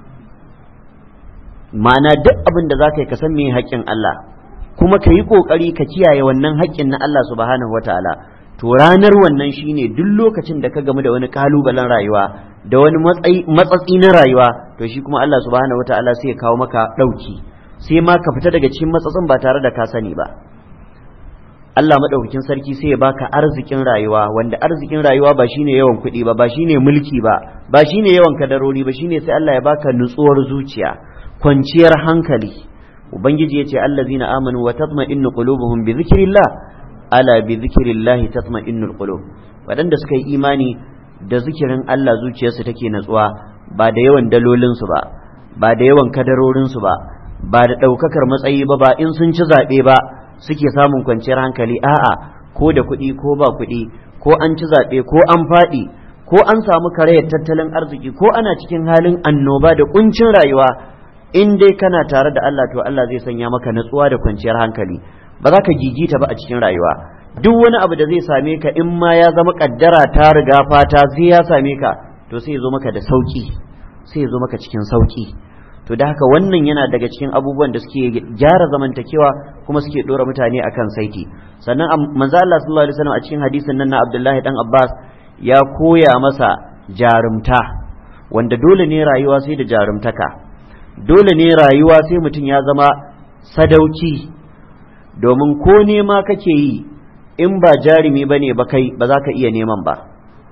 ma'ana duk abin da za ka yi ka san me haƙƙin Allah kuma ka yi ƙoƙari ka kiyaye wannan haƙƙin na Allah subhanahu wataala to ranar wannan shine duk lokacin da ka gamu da wani kalubalen rayuwa da wani matsatsi na rayuwa to shi kuma Allah subhanahu wataala sai ya kawo maka ɗauki sai ma ka fita daga cikin matsatsin ba tare da ka sani ba Allah maɗaukakin sarki sai ya baka arzikin rayuwa wanda arzikin rayuwa ba shine yawan kuɗi ba ba shine mulki ba ba shine yawan kadarori ba shine sai Allah ya baka nutsuwar zuciya kwanciyar hankali ubangiji ya ce allazina amanu wa tatma'innu qulubuhum bi dhikrillah ala bi zikrillahi tatma'innul qulub waɗanda suka yi imani da zikirin Allah zuciyarsu take natsuwa ba da yawan dalolinsu ba ba da yawan kadarorinsu ba ba da ɗaukakar matsayi ba ba in sun ci zaɓe ba suke samun kwanciyar hankali a'a ko da kuɗi ko ba kuɗi ko an ci zaɓe ko an faɗi ko an samu karayar tattalin arziki ko ana cikin halin annoba da kuncin rayuwa in dai kana tare da Allah to Allah zai sanya maka natsuwa da kwanciyar hankali ba za ka gigita ba a cikin rayuwa duk wani abu da zai same ka in ma ya zama kaddara ta riga fata sai ya same ka to sai ya zo maka da sauki sai ya zo maka cikin sauki to da haka wannan yana daga cikin abubuwan da suke gyara zamantakewa kuma suke dora mutane akan saiti sannan manzo Allah sallallahu alaihi wasallam a cikin hadisin nan na Abdullahi dan Abbas ya koya masa jarumta wanda dole ne rayuwa sai da jarumtaka dole ne rayuwa sai mutum ya zama sadauki domin ko nema kake yi in ba jarumi bane ba kai ba za ka iya neman ba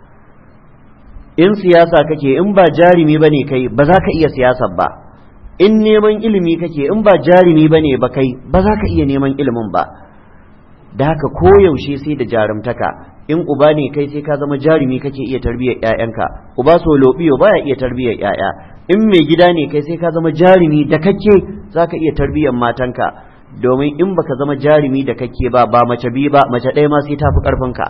in siyasa kake in ba jarumi bane kai ba za ka iya siyasar ba in neman ilimi kake in ba jarumi bane ba kai ba za ka iya neman ilimin ba da haka koyaushe sai da jarumtaka in uba ne kai sai ka zama jarumi kake iya tarbiyyar ƴaƴanka uba so lobiyo baya iya tarbiyyar ƴaƴa in mai gida ne kai sai ka zama jarumi da kake zaka iya tarbiyyar matanka domin in baka zama jarumi da kake ba ba mace biyu ba mace ɗaya ma sai ta fi ƙarfinka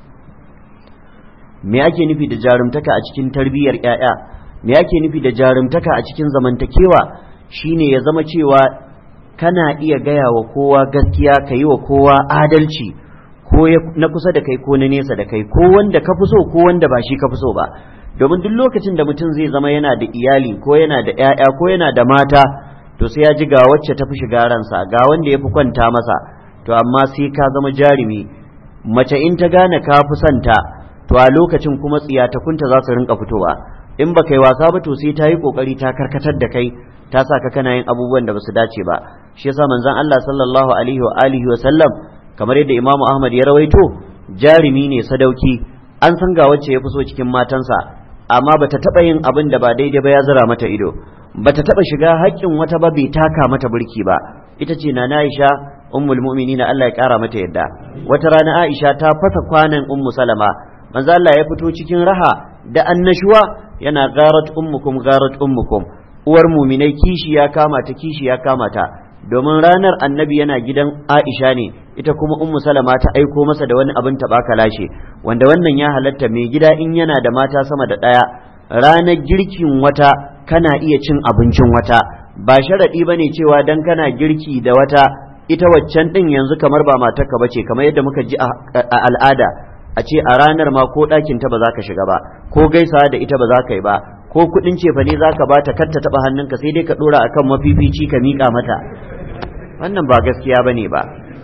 me ake nufi da jarumtaka a cikin tarbiyyar ƴaƴa me ake nufi da jarumtaka a cikin zamantakewa shine ya zama cewa kana iya gaya wa kowa gaskiya ka yi wa kowa adalci ko na kusa da kai ko na nesa da kai ko wanda ka fi so ko wanda ba shi ka fi so ba domin duk lokacin da mutum zai zama yana da iyali ko yana da 'ya'ya ko yana da mata to sai ya ji ga wacce ta fi shiga ransa ga wanda ya fi kwanta masa to amma sai ka zama jarumi mace in ta gane ka fi santa to a lokacin kuma tsiyatakunta za su rinka fitowa in ba kai wasa ba to sai ta yi kokari ta karkatar da kai ta sa ka kana yin abubuwan da ba su dace ba shi yasa manzon Allah sallallahu alaihi wa alihi wa sallam kamar yadda Imam Ahmad ya rawaito jarumi ne sadauki an san ga wacce ya fi so cikin matansa amma bata taba yin abin da ba daidai ba ya zira mata ido bata taba shiga haƙƙin wata ba bai taka mata burki ba ita ce na Aisha ummul mu'minin Allah ya kara mata yadda wata rana Aisha ta fasa kwanan ummu Salama manzo Allah ya fito cikin raha da annashuwa yana garat ummukum garat ummukum uwar muminai kishi ya kama ta kishi ya kama ta domin ranar annabi yana gidan Aisha ne ita kuma ummu salama ta aiko masa da wani abin taɓa kalashe wanda wannan ya halatta mai gida in yana da mata sama da ɗaya ranar girkin wata kana iya cin abincin wata ba sharaɗi ba ne cewa dan kana girki da wata ita waccan ɗin yanzu kamar ba matarka ba ce kamar yadda muka ji a al'ada a ce a ranar ma ko ɗakin ta ba za ka shiga ba ko gaisawa da ita ba za ka yi ba ko kuɗin cefa ne za ka ba ta kar ta taɓa hannunka sai dai ka ɗora akan mafifici ka miƙa mata wannan ba gaskiya ba ne ba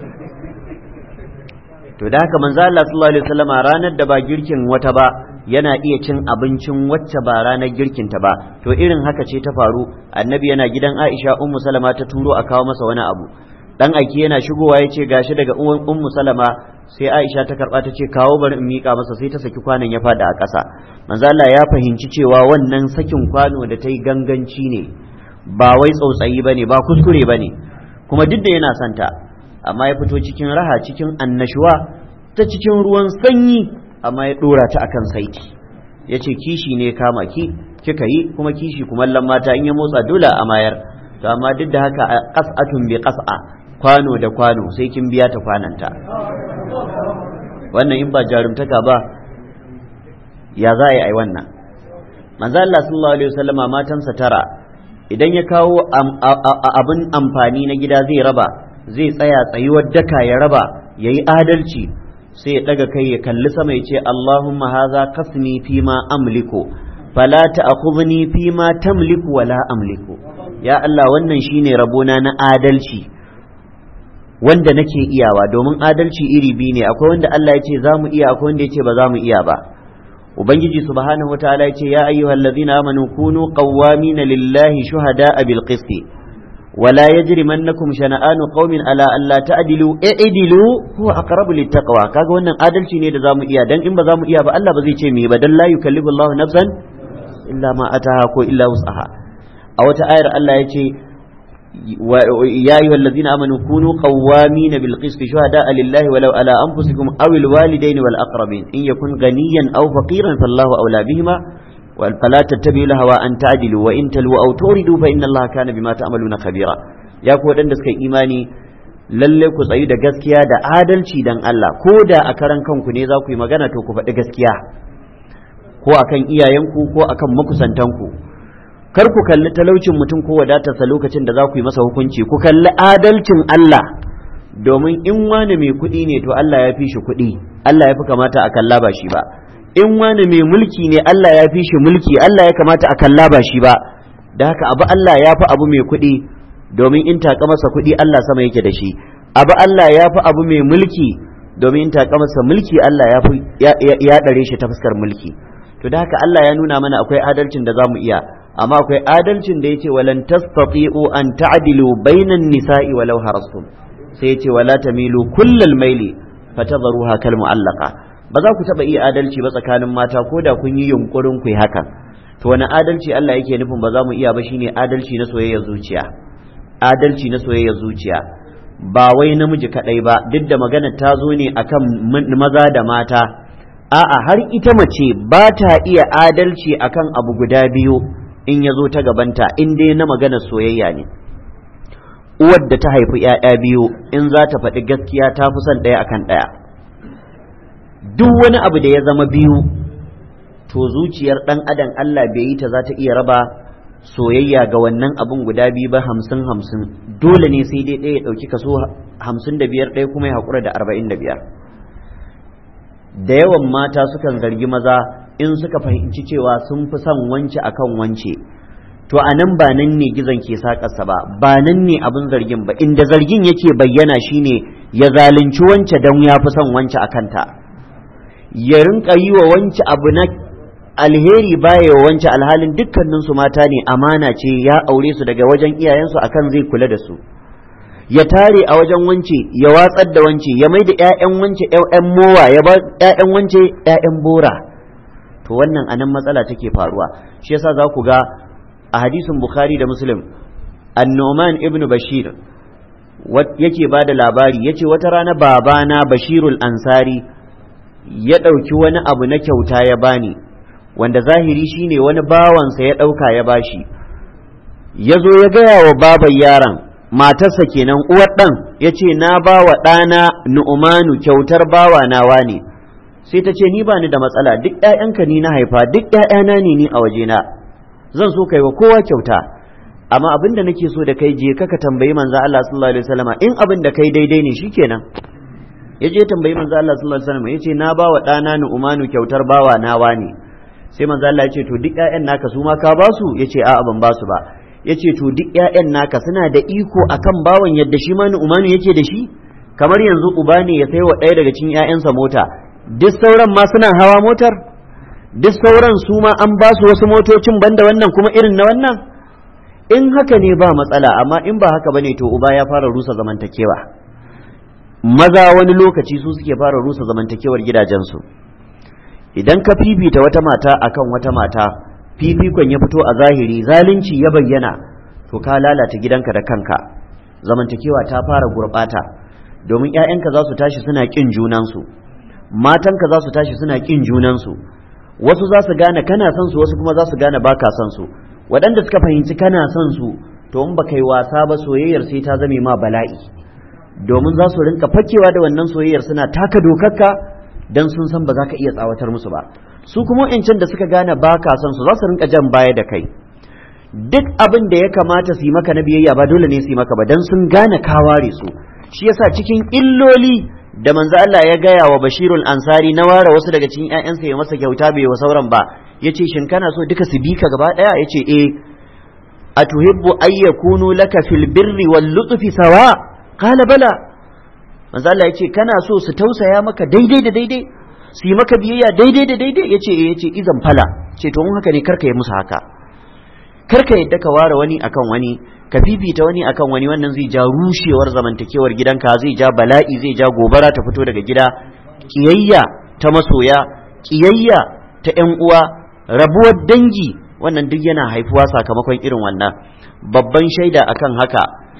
to da haka manzo Allah sallallahu alaihi wasallam ranar da ba girkin wata ba yana iya cin abincin wacce ba ranar girkin ta ba to irin haka ce ta faru annabi yana gidan Aisha ummu Salama ta turo a kawo masa wani abu dan aiki yana shigowa ya ce gashi daga uwan ummu Salama sai Aisha ta karba ta ce kawo bari in mika masa sai ta saki kwanon ya fada a ƙasa manzo Allah ya fahimci cewa wannan sakin kwano da ta yi ganganci ne ba wai tsautsayi bane ba kuskure bane kuma duk da yana santa amma ya fito cikin raha cikin annashuwa ta cikin ruwan sanyi amma ya dora ta akan saiti ya ce kishi ne kama ki kika yi kuma kishi kumallon mata in ya motsa dole a mayar to amma duk da haka qas'atun bi qas'a kwano da kwano sai kin biya ta kwananta wannan in ba jarumtaka ba ya za a yi ai wannan manzo Allah sallallahu alaihi wasallama matansa tara idan ya kawo abin amfani na gida zai raba zai tsaya tsayuwar daka ya raba ya yi adalci sai ya ɗaga kai ya kalli sama ya ce Allahumma haza kasni fi ma amliku fala ta'khudhni fi ma tamliku wala amliku ya Allah wannan shine rabona na adalci wanda nake iyawa domin adalci iri biyu ne akwai wanda Allah ya ce za mu iya akwai wanda ya ce ba za mu iya ba ubangiji subhanahu wataala ya ce ya ayyuhallazina amanu kunu qawwamina lillahi shuhada'a bil qisti ولا يجرمنكم شنآن قوم على ألا تعدلوا اعدلوا هو أقرب للتقوى kaga wannan adalci ne da zamu iya dan in ba zamu iya ba Allah ba zai ce me ba dan la yukallifu Allah nafsan illa ma ataha ko illa wus'aha a wata ayar Allah ya ce يا أيها الذين آمنوا كونوا قوامين بالقسط شهداء لله ولو على أنفسكم أو الوالدين والأقربين إن يكن غنيا أو فقيرا فالله أولى بهما فلا تتبعوا الهوى أن تعدلوا وإن تلوا أو توردوا فإن الله كان بما تعملون خبيرا يا كو دان دسكاي إيماني lalle ku tsayi da gaskiya da adalci dan Allah ko da a karan kanku ne za ku yi magana to ku faɗi gaskiya ko akan iyayenku ko akan makusantanku kar ku kalli talaucin mutum ko wadatarsa lokacin da za ku yi masa hukunci ku kalli adalcin Allah domin in wani mai kuɗi ne to Allah ya fi shi kuɗi Allah ya fi kamata a kalla ba shi ba in wani mai mulki ne Allah ya fi shi mulki Allah ya kamata a kalla ba shi ba da haka abu Allah ya fi abu mai kuɗi domin in taƙa masa kuɗi Allah sama yake da shi abu Allah ya fi abu mai mulki domin in taƙa masa mulki Allah ya fi ya ɗare shi ta fuskar mulki to da haka Allah ya nuna mana akwai adalcin da za mu iya amma akwai adalcin da yace walan tastati'u an ta'dilu bainan nisa'i walau harastum sai yace wala tamilu kullal maili fatadharuha kal mu'allaqa ba za ku taba iya adalci ba tsakanin mata ko da kun yi yunkurin ku hakan to wani adalci Allah yake nufin ba za mu iya ba shine adalci na soyayya zuciya adalci na soyayya zuciya ba wai namiji kadai ba duk da magana ta zo ne akan maza da mata a'a har ita mace ba ta iya adalci akan abu guda biyu in ya zo ta gabanta in dai na magana soyayya ne uwar da ta haifi ‘ya'ya biyu in za ta faɗi gaskiya ta fi son ɗaya akan ɗaya duk wani abu da ya zama biyu to zuciyar ɗan adam Allah bai yi ta za ta iya raba soyayya ga wannan abun guda biyu ba hamsin hamsin dole ne sai dai ɗaya ya ɗauki kaso hamsin da biyar ɗaya kuma ya haƙura da arba'in da biyar da yawan mata sukan zargi maza in suka fahimci cewa sun fi son wance akan wance to a nan ba nan ne gizon ke sakarsa ba ba nan ne abin zargin ba inda zargin yake bayyana shine ya zalunci wance don ya fi son wance a kanta ya rinka yi wa wance abu na alheri baya wa wance alhalin dukkaninsu mata ne amana ce ya aure su daga wajen iyayensu akan zai kula da su ya tare a wajen wance ya watsar da wance ya mai da 'ya'yan wance 'ya'yan mowa ya ba 'ya'yan wance 'ya'yan bora to wannan anan matsala take faruwa shi yasa za ku ga a hadisin bukhari da muslim annoman ibnu bashir yake ba da labari ya ce wata rana babana bashirul ansari ya ɗauki wani abu na kyauta ya bani wanda zahiri shine wani bawansa ya ɗauka ya bashi ya zo ya gaya wa baban yaron matarsa kenan uwar ɗan ya ce na ba wa ɗana nu'umanu kyautar bawa nawa ne sai ta ce ni ba ni da matsala duk ‘ya'yanka ni na haifa duk ‘ya'yana ne ni a wajena zan so kai wa kowa kyauta amma abin da nake so da kai je ka tambayi manzo Allah sallallahu alaihi wasallam in abin da kai daidai ne shikenan ya je tambayi manzo Allah sallallahu alaihi wasallam yace na ba wa ɗana nu'umanu kyautar bawa nawa ne sai manzo Allah ya ce to duk ‘ya'yan naka su ma ka ba su yace a'a ban ba su ba ya ce to duk ‘ya'yan naka suna da iko akan bawan yadda shi ma umanu yake da shi kamar yanzu uba ne ya sai wa ɗaya daga cikin ‘ya'yansa mota duk sauran ma suna hawa motar duk sauran su ma an ba su wasu motocin banda wannan kuma irin na wannan in haka ne ba matsala amma in ba haka bane to uba ya fara rusa zamantakewa maza wani lokaci su suke fara rusa zamantakewar gidajensu idan ka fifita wata mata akan wata mata fifikon ya fito a zahiri zalunci ya bayyana to ka lalata gidanka da kanka zamantakewa ta fara gurɓata domin 'ya'yanka za su tashi suna ƙin junansu matanka za su tashi suna ƙin junansu wasu za su gane kana son su wasu kuma za su gane baka son su waɗanda suka fahimci kana son su to in baka yi wasa ba soyayyar sai ta zame ma bala'i domin za su rinka fakewa da wannan soyayyar suna taka dokarka dan sun san ba za ka iya tsawatar musu ba su kuma wa'ancan da suka gane ba ka son su za su rinka jan baya da kai duk abin da ya kamata su yi maka na biyayya ba dole ne su yi maka ba dan sun gane ka ware su shi yasa cikin illoli da manzo Allah ya gaya wa Bashirul Ansari na ware wasu daga cikin ƴaƴansa ya masa kyauta bai wa sauran ba yace shin kana so duka su bi ka gaba daya yace eh atuhibbu ay yakunu laka fil birri wal lutfi sawa qala bala manzo Allah yace kana so su tausaya maka daidai da daidai su yi maka biyayya daidai da daidai ya ce ya ce izan fala ce to mun haka ne karka yi musu haka karka yadda ka ware wani akan wani ka fifita wani akan wani wannan zai ja rushewar zamantakewar gidanka zai ja bala'i zai ja gobara ta fito daga gida kiyayya ta masoya kiyayya ta yan uwa rabuwar dangi wannan duk yana haifuwa sakamakon irin wannan babban shaida akan haka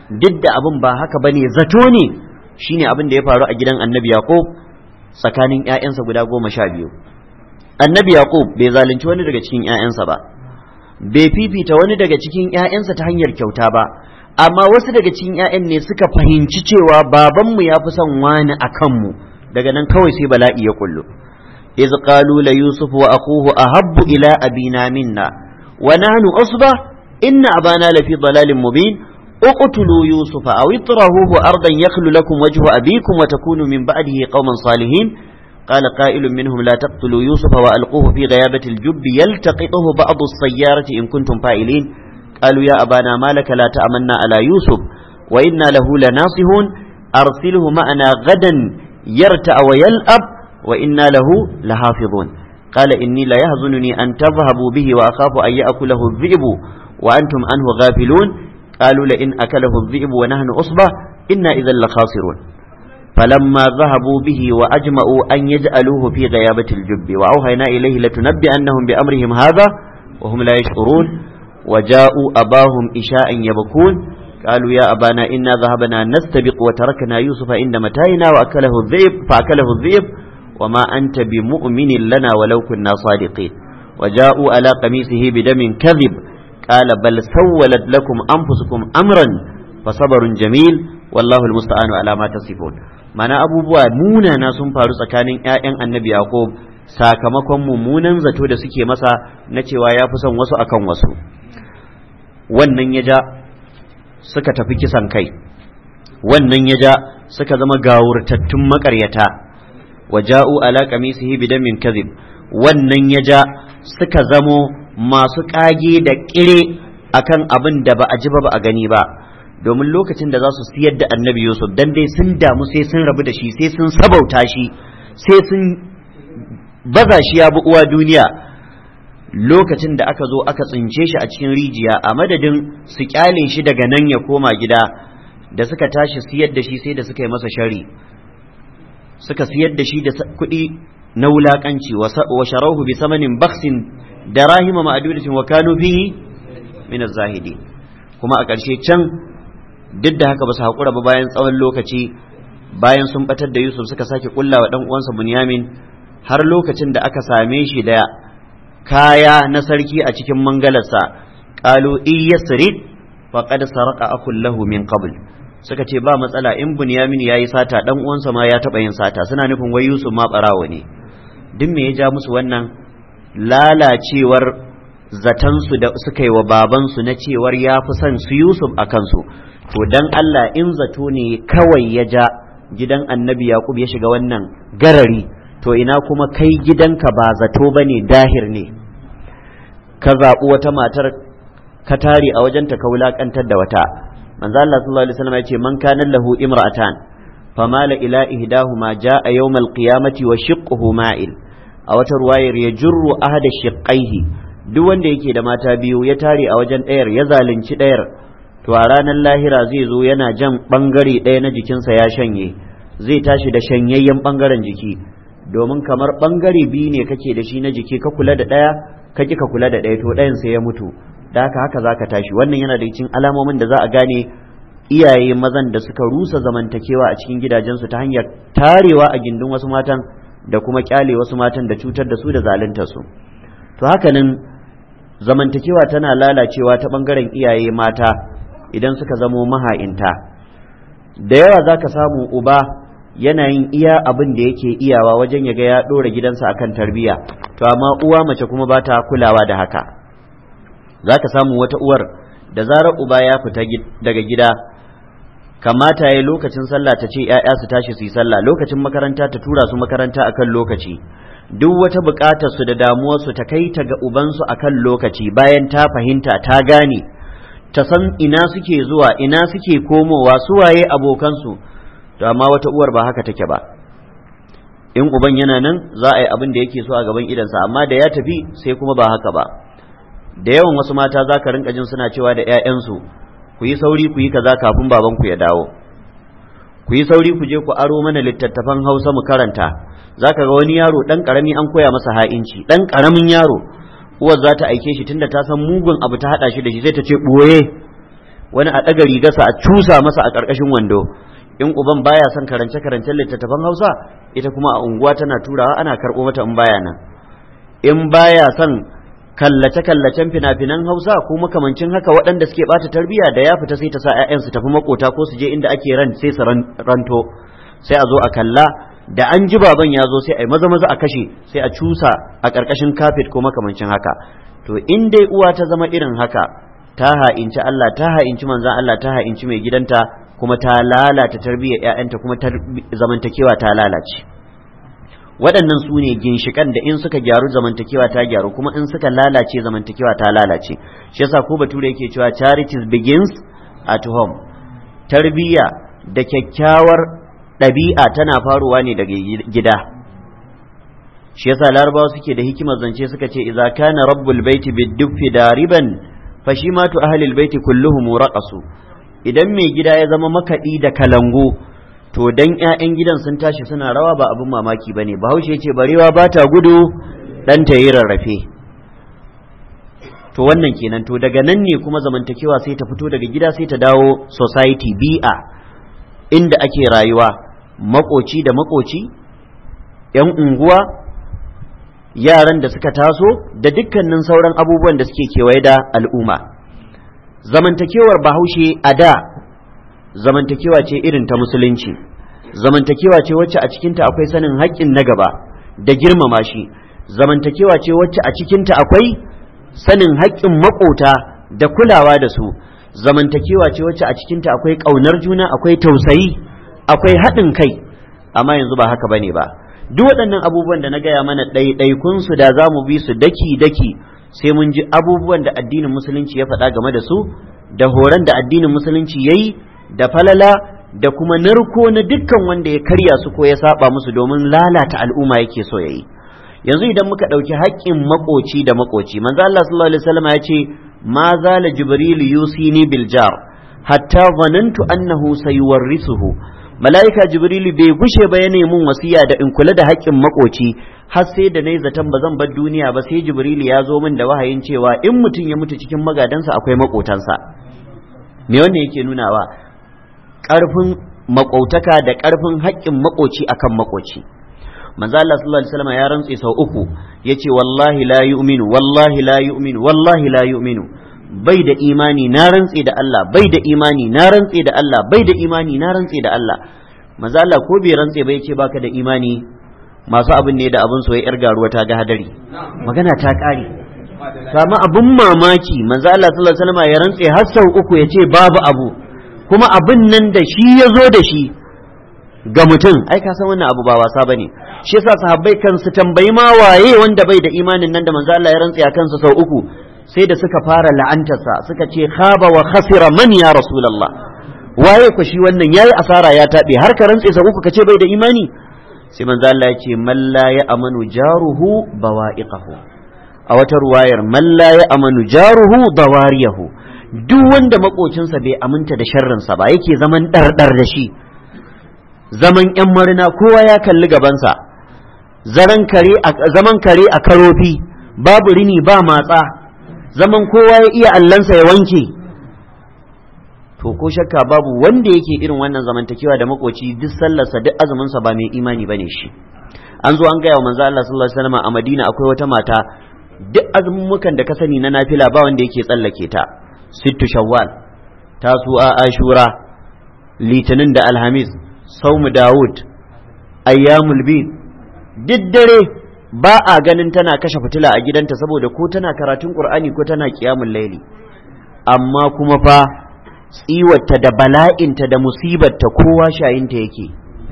duk da abin ba haka bane zato ne shine abin da ya faru a gidan annabi yaqub tsakanin ƴaƴansa guda goma sha biyu annabi yaqub bai zalunci wani daga cikin ƴaƴansa ba bai fifita wani daga cikin ƴaƴansa ta hanyar kyauta ba amma wasu daga cikin ƴaƴan ne suka fahimci cewa babanmu ya fi son wani a kanmu daga nan kawai sai bala'i ya kullu iz qalu la yusuf wa akhuhu ahabbu ila abina minna wa nahnu usba inna abana lafi dalalin mubin اقتلوا يوسف أو اطرحوه أرضا يخل لكم وجه أبيكم وتكونوا من بعده قوما صالحين قال قائل منهم لا تقتلوا يوسف وألقوه في غيابة الجب يلتقطه بعض السيارة إن كنتم فاعلين قالوا يا أبانا ما لك لا تأمنا على يوسف وإنا له لناصحون أرسله معنا غدا يرتع ويلأب وإنا له لحافظون قال إني لا يهزنني أن تذهبوا به وأخاف أن يأكله الذئب وأنتم عنه غافلون قالوا لئن أكله الذئب ونحن أصبة إنا إذا لخاسرون فلما ذهبوا به وأجمعوا أن يجعلوه في غيابة الجب وأوهينا إليه لتنبئنهم بأمرهم هذا وهم لا يشعرون وجاءوا أباهم إشاء يبكون قالوا يا أبانا إنا ذهبنا نستبق وتركنا يوسف عند متاعنا وأكله الذئب فأكله الذئب وما أنت بمؤمن لنا ولو كنا صادقين وجاءوا على قميصه بدم كذب قال بل سولت لكم أنفسكم أمرا فصبر جميل والله المستعان على ما تصفون mana abubuwa munana sun faru tsakanin 'ya'yan annabi yaqub sakamakon mummunan zato da suke masa na cewa ya fi son wasu akan wasu wannan ya ja suka tafi kisan kai wannan ya ja suka zama gawurtattun makaryata wa ja'u ala qamisihi bidamin kadhib wannan ya ja suka zamo masu kage da kire akan abin da ba a ji ba ba a gani ba domin lokacin da za su siyar da annabi yusuf dan dai sun damu sai sun rabu da shi sai sun sabauta shi sai sun baza shi ya bi uwa duniya lokacin da aka zo aka tsince shi a cikin rijiya a madadin su kyale shi daga nan ya koma gida da suka tashi siyar da shi sai da suka yi masa shari suka siyar da shi da kuɗi na wulaƙanci wa sharahu bi samanin baksin da rahima ma'adudatin wa kanu fihi min zahidi kuma a ƙarshe can duk da haka ba su haƙura ba bayan tsawon lokaci bayan sun batar da Yusuf suka sake kulla wa ɗan uwansa Bunyamin har lokacin da aka same shi da kaya na sarki a cikin mangalarsa qalu iyasrid faqad sarqa akul lahu min qabl suka ce ba matsala in Bunyamin yayi sata dan uwansa ma ya taba yin sata suna nufin wai Yusuf ma barawo ne duk me ya ja musu wannan lalacewar zatansu da suka yi wa babansu na cewar ya fi son su Yusuf a kansu to dan Allah in zato ne kawai ya ja gidan annabi Yaqub ya shiga wannan garari to ina kuma kai gidanka ba zato bane dahir ne ka zaɓi wata matar ka tare a wajenta ka wulaƙantar da wata manzo Allah sallallahu alaihi wasallam ya ce man kana lahu imra'atan famala ila ihdahuma jaa yawmal qiyamati wa shiqquhu ma'il a wata ruwayar ya jurru ahada shiqqaihi duk wanda yake da mata biyu ya tare a wajen ɗayar ya zalunci ɗayar to a ranar lahira zai zo yana jan ɓangare ɗaya na jikinsa ya shanye zai tashi da shanyayyen ɓangaren jiki domin kamar ɓangare biyu ne kake da shi na jiki ka kula da ɗaya ka ki ka kula da ɗaya to ɗayan sai ya mutu da haka haka za ka tashi wannan yana da cikin alamomin da za a gane iyaye mazan da suka rusa zamantakewa a cikin gidajensu ta hanyar tarewa a gindin wasu matan da kuma kyale wasu matan da cutar da su da zalunta su to hakanan zamantakewa tana lalacewa ta bangaren iyaye mata idan suka zamo maha'inta da yawa za ka samu uba yana yin iya abin da yake iyawa wajen ya ga ya ɗora gidansa akan tarbiyya to amma uwa mace kuma ba ta kulawa da haka za ka samu wata uwar da zarar uba ya fita daga gida kamata ya lokacin sallah ta ce ‘ya'ya su tashi su yi sallah lokacin makaranta ta tura su makaranta akan lokaci duk wata buƙatar su da damuwarsu ta kai ta ga ubansu akan lokaci bayan ta fahimta ta gane ta san ina suke zuwa ina suke komowa su waye abokansu to amma wata uwar ba haka take ba in uban yana nan za a yi abin da yake so a gaban idansa amma da ya tafi sai kuma ba haka ba da yawan wasu mata za ka rinka jin suna cewa da 'ya'yansu ku yi sauri ku yi kaza kafin babanku ya dawo ku yi sauri ku je ku aro mana littattafan hausa mu karanta za ka ga wani yaro ɗan ƙarami an koya masa ha'inci ɗan ƙaramin yaro uwar za ta aike shi tunda ta san mugun abu ta haɗa shi da shi sai ta ce ɓoye wani a ɗaga rigarsa a cusa masa a ƙarƙashin wando in uban baya son karance karancen littattafan hausa ita kuma a unguwa tana turawa ana karɓo mata in baya nan in baya son kallace-kallacen fina-finan hausa ko makamancin haka waɗanda suke ɓata tarbiyya da ya fita sai ta sa 'ya'yansu tafi makota ko su je inda ake ran sai su ranto sai a zo a kalla da an ji baban ya zo sai a yi maza maza a kashe sai a cusa a ƙarƙashin kafet ko makamancin haka to in dai uwa ta zama irin haka ta ha'inci Allah ta ha'inci manzan Allah ta ha'inci mai gidanta kuma ta lalata tarbiyyar 'ya'yanta kuma zamantakewa ta lalace waɗannan su ne ginshikan da in suka gyaru zamantakewa ta gyaru kuma in suka lalace zamantakewa ta lalace shi yasa ko bature yake cewa charities begins at home tarbiyya da kyakkyawar ɗabi'a tana faruwa ne daga gida shi yasa larabawa suke da hikimar zance suka ce idza kana rabbul baiti biddufi dariban fashimatu ahlil baiti kulluhum raqasu idan mai gida ya zama makaɗi da kalango to dan ƴaƴan gidan sun tashi suna rawa ba abin mamaki bane bahaushe ce barewa ba ta gudu dan ta yi rarrafe to wannan kenan to daga nan ne kuma zamantakewa sai ta fito daga gida sai ta dawo society bi'a inda ake rayuwa makoci da makoci yan unguwa yaran da suka taso da dukkanin sauran abubuwan da suke kewaye da al'umma zamantakewar bahaushe a da zamantakewa ce irin ta musulunci zamantakewa ce wacce a cikinta akwai sanin haƙƙin na gaba da girmama shi zamantakewa ce wacce a cikinta akwai sanin haƙƙin maƙota da kulawa da su zamantakewa ce wacce a cikinta akwai ƙaunar juna akwai tausayi akwai haɗin kai amma yanzu ba haka bane ba duk waɗannan abubuwan da na gaya mana ɗaiɗaikun su da za mu bi su daki daki sai mun ji abubuwan da addinin musulunci ya faɗa game da su da horon da addinin musulunci ya yi da falala da kuma narko na dukkan wanda ya karya su ko ya saba musu domin lalata al'umma yake so ya yi yanzu idan muka ɗauki haƙƙin makoci da makoci manzo Allah sallallahu alaihi wasallam ya ce ma zala jibril yusini bil jar hatta zanantu annahu sayuwarrisuhu mala'ika jibrilu bai gushe ba ya mun wasiya da in kula da haƙƙin makoci har sai da nayi zaton ba zan bar duniya ba sai jibrilu ya zo min da wahayin cewa in mutum ya mutu cikin magadansa akwai makotansa me wannan yake nunawa ƙarfin makautaka da ƙarfin haƙƙin makoci akan makoci manzo Allah sallallahu alaihi wasallam ya rantse sau uku yace wallahi la yu'minu wallahi la yu'minu wallahi la yu'minu bai da imani na rantse da Allah bai da imani na rantse da Allah bai da imani na rantse da Allah manzo Allah ko bai rantse bai ce baka da imani masu abin ne da abin soyayya yar garuwa ta ga hadari magana ta kare kama abin mamaki manzo Allah sallallahu alaihi wasallam ya rantse har sau uku ya ce babu abu kuma abin nan da shi ya zo da shi ga mutum ai ka san wannan abu ba wasa bane shi yasa sahabbai kan su tambayi ma waye wanda bai da imanin nan da manzo Allah ya rantse a kansa sau uku sai da suka fara la'antarsa suka ce khaba wa khasira man ya rasulullah waye ku shi wannan yayi asara ya tabe har ka rantse sa uku ka ce bai da imani sai manzo Allah ya ce man la ya amanu jaruhu bawa'iqahu a wata ruwayar man la ya amanu jaruhu dawariyahu duk wanda makocinsa bai aminta da sharrinsa ba yake zaman dardar da shi zaman yan marina kowa ya kalli gabansa zaman kare a karofi babu rini ba matsa zaman kowa ya iya allansa ya wanke to ko shakka babu wanda yake irin wannan zamantakewa da makoci duk sallarsa duk azuminsa ba mai imani bane shi an zo an gaya wa manzo Allah sallallahu alaihi wasallam a Madina akwai wata mata duk azumukan da ka sani na nafila ba wanda yake tsallake ta sittu shawwal tasu'a ashura litinin da alhamis saumu dawud ayyamul bid duk dare ba a ganin tana kashe fitila a gidanta saboda ko tana karatun qur'ani ko tana qiyamul laili amma kuma fa tsiwarta da bala'inta da musibarta kowa shayinta yake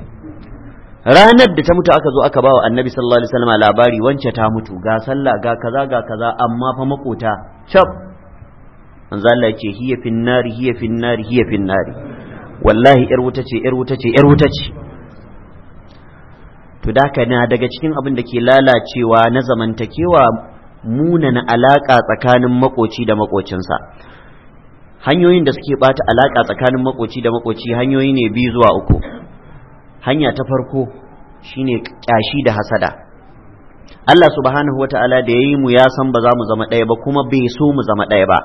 ranar da ta mutu aka zo aka bawa annabi sallallahu alaihi wasallam labari wance ta mutu ga sallah ga kaza ga kaza amma fa makota shab manzo Allah yake hiya finnari hiya finnari hiya finnari wallahi yar wuta ce yar wuta ce yar wuta ce to da na daga cikin abin da ke lalacewa na zamantakewa munana alaka tsakanin makoci da makocinsa hanyoyin da suke bata alaka tsakanin makoci da makoci hanyoyi ne biyu zuwa uku hanya ta farko shine kyashi da hasada Allah subhanahu wata'ala da yayi mu ya san ba za mu zama ɗaya ba kuma bai so mu zama ɗaya ba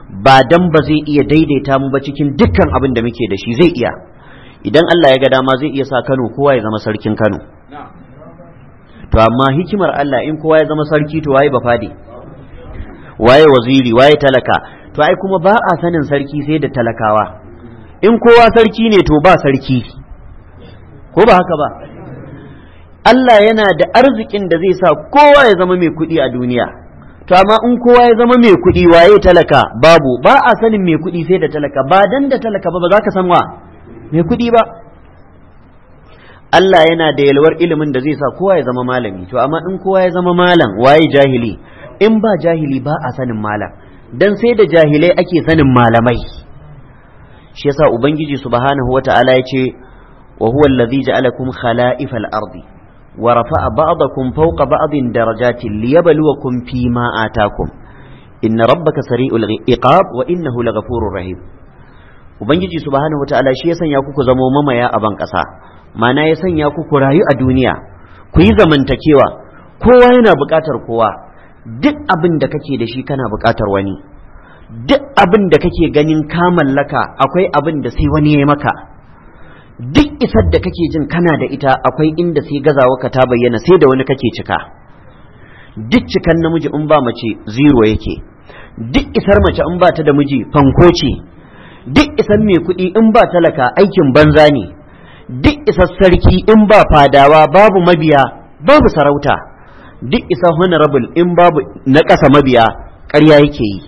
ba dan ba zai iya daidaita mu ba cikin dukkan abin da muke da shi zai iya idan Allah ya ga dama zai iya sa Kano kowa ya zama sarkin Kano to amma hikimar Allah in kowa ya zama sarki to waye ba fadi waye waziri waye talaka to ai kuma ba a sanin sarki sai da talakawa in kowa sarki ne to ba sarki ko ba haka ba Allah yana da arzikin da zai sa kowa ya zama mai kuɗi a duniya to amma in kowa ya zama mai kuɗi waye talaka babu ba a sanin mai kuɗi sai da talaka ba dan da talaka ba ba za ka san wa mai kuɗi ba Allah yana da yalwar ilimin da zai sa kowa ya zama malami to amma in kowa ya zama malam waye jahili in ba jahili ba a sanin malam dan sai da jahilai ake sanin malamai shi yasa ubangiji subhanahu wata'ala ya ce wa huwa allazi ja'alakum khala'ifal ardi wa rafa'a ba'dakum fawqa ba'din darajatin liyabluwakum fima atakum inna rabbaka sari'ul iqab wa innahu laghafurur rahim ubangiji subhanahu wata'ala shi ya sanya ku ku zamo mamaya a ban kasa mana ya sanya ku ku rayu a duniya ku yi zamantakewa kowa yana buƙatar kowa duk abin da kake da shi kana buƙatar wani duk abin da kake ganin ka mallaka akwai abin da sai wani ya maka duk isar da kake jin kana da ita akwai inda sai gazawa ka ta bayyana sai da wani kake cika duk cikan namiji in ba mace zero yake duk isar mace in ba ta da miji fanko ce duk isar mai kuɗi in ba talaka aikin banza ne duk isar sarki in ba fadawa babu mabiya babu sarauta duk isa honorable in babu na ƙasa mabiya ƙarya yake yi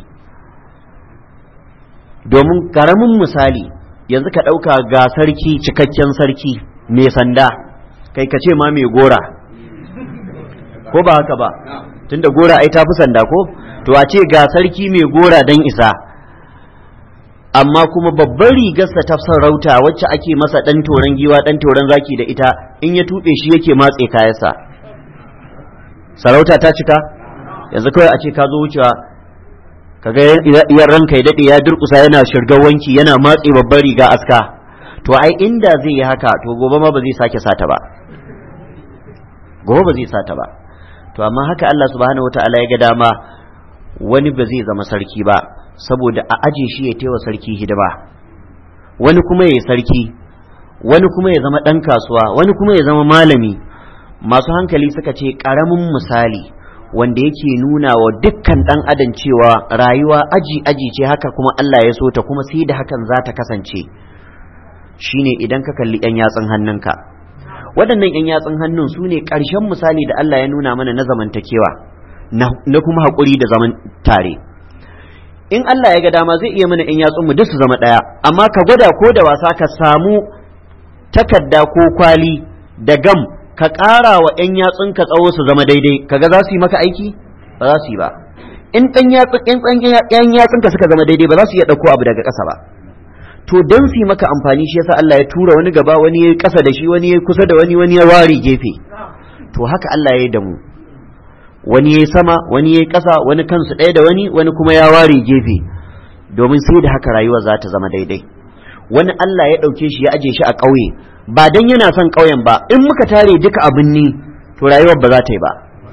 domin karamin misali yanzu ka ɗauka ga sarki cikakken sarki mai sanda kai ka ce ma mai gora ko ba haka ba tunda gora ai ta fi sanda ko to a ce ga sarki mai gora dan isa amma kuma babban rigarsa ta sarauta wacce ake masa ɗan toron giwa ɗan toron zaki da ita in ya tuɓe shi yake matse kayansa sarauta ta cika yanzu kawai a ce ka zo wucewa kaga yan ranka ya daɗe ya durƙusa yana shirgar wanki yana matse babban riga aska to ai inda zai yi haka to gobe ma ba zai sake sata ba gobe ba zai sata ba to amma haka Allah subhanahu wataala ya ga dama wani ba zai zama sarki ba saboda a aje shi ya taiwa sarki hidima wani kuma ya yi sarki wani kuma ya zama ɗan kasuwa wani kuma ya zama malami masu hankali suka ce ƙaramin misali wanda yake nuna wa dukkan ɗan adam cewa rayuwa aji aji ce haka kuma Allah ya so ta kuma sai da hakan za ta kasance shine idan ka kalli 'yan yatsun hannunka waɗannan 'yan yatsun hannun su ne ƙarshen misali da Allah ya nuna mana na zamantakewa na kuma haƙuri da zaman tare in Allah ya ga dama zai iya mana 'yan yatsun mu duk su zama ɗaya amma ka gwada ko da wasa ka samu takarda ko kwali da gam ka ƙara wa 'yan yatsun ka tsawo su zama daidai kaga za su yi maka aiki ba za su yi ba in ɗan yatsun ka suka zama daidai ba za su iya ɗauko abu daga ƙasa ba to don su yi maka amfani shi yasa Allah ya tura wani gaba wani ya ƙasa da shi wani ya kusa da wani wani ya ware gefe to haka Allah ya yi da mu wani ya sama wani ya ƙasa wani kansu ɗaya da wani wani kuma ya ware gefe domin sai da haka rayuwa za ta zama daidai wani Allah ya ɗauke shi ya aje shi a ƙauye ba dan yana son ƙauyen ba in muka tare duka abin ni to rayuwar ba za ta yi ba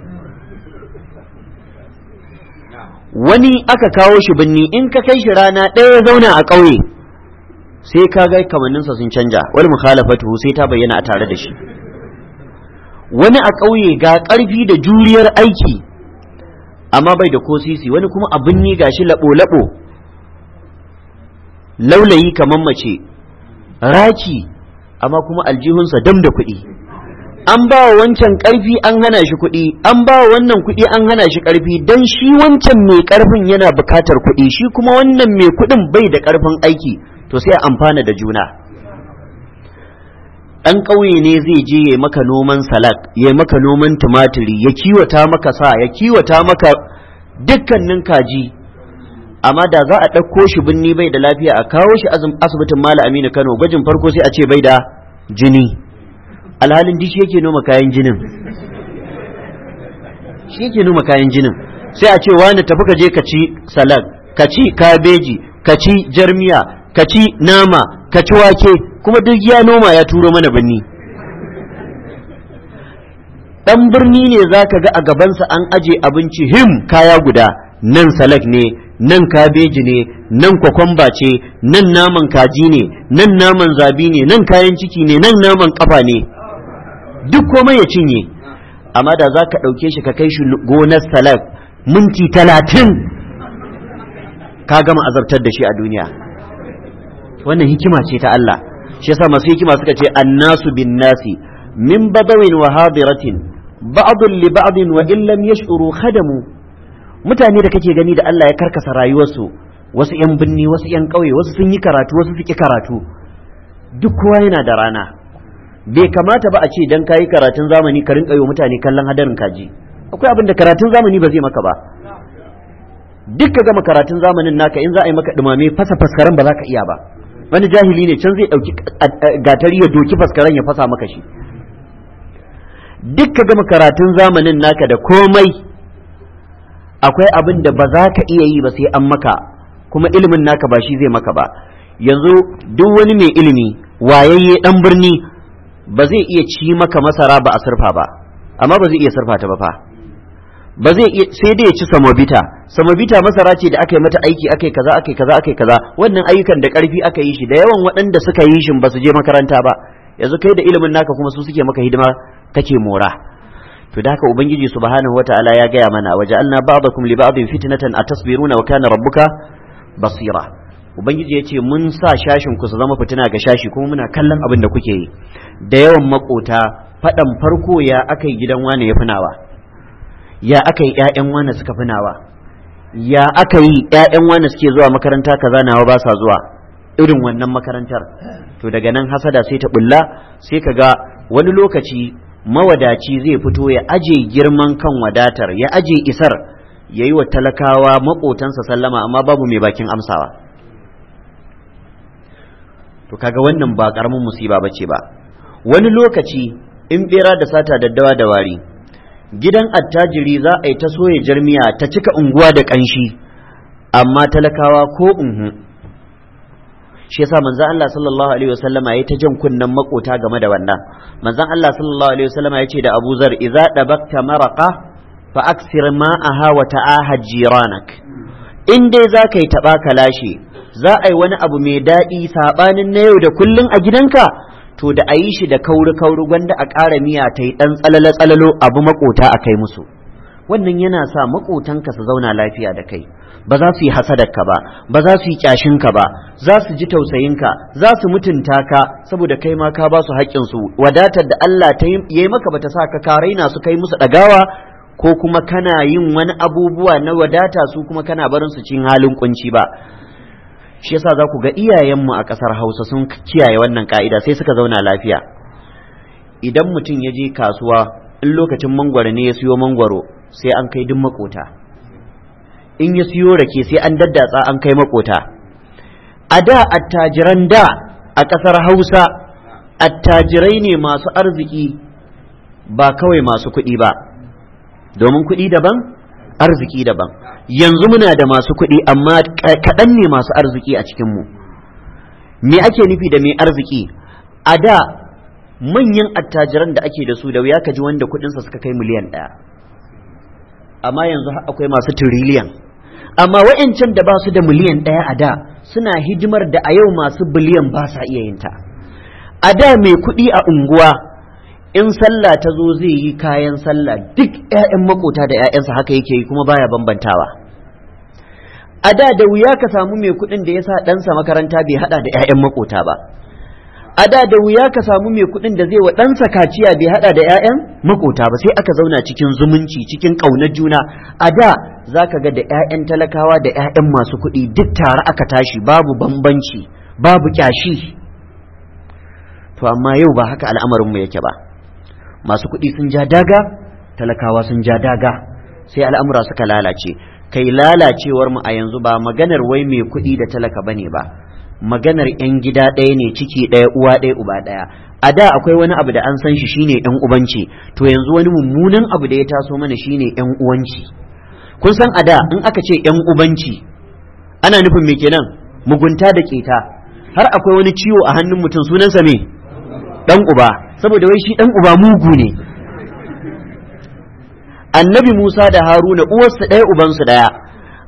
wani aka kawo shi binni in ka kai shi rana ɗaya zauna a ƙauye sai ka ga kamanninsa sun canja wani mukhalafatu sai ta bayyana a tare da shi wani a ƙauye ga ƙarfi da juriyar aiki amma bai da ko sisi wani kuma abin ni gashi labo-labo laulayi kamar mace raki amma kuma aljihunsa dam da kuɗi an ba wa wancan ƙarfi an hana shi kuɗi an ba wa wannan kuɗi an hana shi ƙarfi don shi wancan mai ƙarfin yana buƙatar kuɗi shi kuma wannan mai kuɗin bai da ƙarfin aiki to sai a amfana da juna ɗan ƙauye ne zai je ya maka noman salak ya maka noman tumatiri ya kiwata maka sa ya kiwata maka dukkanin kaji amma da za a ɗauko shi binni bai da lafiya a kawo shi asibitin mala aminu kano gwajin farko sai a ce bai da jini alhalin dishi yake noma kayan jinin shi yake noma kayan jinin sai a ce wani tafi ka je ka ci salak ka ci kabeji ka ci jarmiya ka ci nama ka ci wake kuma duk ya noma ya turo mana birni dan birni ne za ka ga a gabansa an aje abinci him kaya guda nan salak ne nan kabeji ne nan kwakwamba ce nan naman kaji ne nan naman zabi ne nan kayan ciki ne nan naman kafa ne duk komai ya cinye amma da za ka ɗauke shi ka kai shi gonar salak minti talatin ka gama azabtar da shi a duniya wannan hikima ce ta Allah shi yasa masu hikima suka ce annasu bin nasi min badawin wa hadiratin ba'dun li ba'din wa in lam yash'uru khadamu mutane da kake gani da Allah ya karkasa rayuwarsu wasu yan binni wasu yan ƙauye wasu sun yi karatu wasu suke karatu duk kowa yana da rana bai kamata ba a ce dan kayi karatun zamani ka rinka yi mutane kallon hadarin kaji akwai abin da karatun zamani ba zai maka ba duk ka gama karatun zamanin naka in za a yi maka dumame fasa faskaran ba za ka iya ba wani jahili ne can zai ɗauki gatari ya doki faskaran ya fasa maka shi duk ka gama karatun zamanin naka da komai akwai abin da ba za ka iya yi ba sai an maka kuma ilimin naka ba shi zai maka ba yanzu duk wani mai ilimi wayayye dan birni ba zai iya ci maka masara ba a surfa ba amma ba zai iya surfa ta ba fa ba zai iya sai dai ya ci samobita samobita masara ce da aka yi mata aiki aka yi kaza aka yi kaza aka yi kaza wannan ayyukan da karfi aka yi shi da yawan waɗanda suka yi shi ba su je makaranta ba yanzu kai da ilimin naka kuma su suke maka hidima kake mora to da haka ubangiji subhanahu wataala ya gaya mana waja'alna ba'dakum li ba'din fitnatan atasbiruna wa kana rabbuka basira ubangiji ya ce mun sa shashin ku su zama fitina ga shashi kuma muna kallon abin da kuke yi da yawan makota faɗan farko ya aka yi gidan wane ya finawa ya aka yi ƴaƴan wane suka finawa ya aka yi ƴaƴan wane suke zuwa makaranta kaza nawa ba sa zuwa irin wannan makarantar to daga nan hasada sai ta bulla sai ka ga wani lokaci mawadaci zai fito ya aje girman kan wadatar ya aje isar ya yi wa talakawa maƙotansa sallama amma babu mai bakin amsawa to kaga wannan ba ƙaramin musiba ba ce ba wani lokaci in bera da sata daddawa da wari gidan attajiri za a yi ta soya jarmiya ta cika unguwa da ƙanshi amma talakawa ko unhu shi yasa manzon Allah sallallahu alaihi wasallama yayi ta jan kunnan makota game da wannan manzon Allah sallallahu alaihi wasallama yace da Abu Zar idza dabakta maraqa fa aksir ma'aha wa ta'ahad jiranak in dai za ka yi taɓa ka lashe za a yi wani abu mai daɗi saɓanin na yau da kullun a gidanka to da a yi shi da kauri kauri gwanda a ƙara miya ta yi ɗan tsalalo tsalalo abu makota a kai musu wannan yana sa makotanka su zauna lafiya da kai ba za su yi hasadarka ba ba za su yi kyashinka ba za su ji tausayinka za su mutunta ka saboda kai ma ka ba su haƙƙinsu wadatar da Allah ta yi maka bata sa ka ka raina su kai musu ɗagawa ko kuma kana yin wani abubuwa na wadata su kuma kana barin su cin halin kunci ba shi yasa za ku ga iyayenmu a ƙasar Hausa sun kiyaye wannan ka'ida sai suka zauna lafiya idan mutum ya je kasuwa in lokacin mangwaro ne ya siyo mangwaro sai an kai duk makota in ya siyo rake sai an daddatsa an kai makota a da attajiran da a ƙasar hausa attajirai ne masu arziki ba kawai masu kuɗi ba domin kuɗi daban arziki daban yanzu muna da masu kuɗi amma kaɗan ne masu arziki a cikinmu me ake nufi da mai arziki a da manyan attajiran da ake da su da wuya ka ji wanda kuɗinsa suka kai miliyan ɗaya amma yanzu akwai masu tiriliyan amma wa'yancan da ba su da miliyan ɗaya a da suna hidimar da a yau masu biliyan ba sa iya yin ta a da mai kuɗi a unguwa in sallah ta zo zai yi kayan sallah duk 'ya'yan makota da 'ya'yansa haka yake yi kuma baya bambantawa a da da wuya ka samu mai kuɗin da ya sa ɗansa makaranta bai haɗa da 'ya'yan makota ba a da da wuya ka samu mai kuɗin da zai wa ɗansa kaciya bai haɗa da 'ya'yan makota ba sai aka zauna cikin zumunci cikin ƙaunar juna a da za ka ga da 'ya'yan talakawa da 'ya'yan masu kuɗi duk tare aka tashi babu bambanci babu ƙyashi to amma yau ba haka al'amarinmu yake ba masu kuɗi sun ja daga talakawa sun ja daga sai al'amura suka lalace kai lalacewar mu a yanzu ba maganar wai mai kuɗi da talaka bane ba maganar 'yan gida ɗaya ne ciki ɗaya uwa ɗaya uba ɗaya a da akwai wani abu da an san shi shine 'yan ubanci to yanzu wani mummunan abu da ya taso mana shine 'yan uwanci kun san a da in aka ce 'yan ubanci ana nufin me kenan mugunta da keta har akwai wani ciwo a hannun mutum sunansa me dan uba saboda wai shi dan uba mugu ne annabi Musa da Haruna uwarsu ɗaya ubansu ɗaya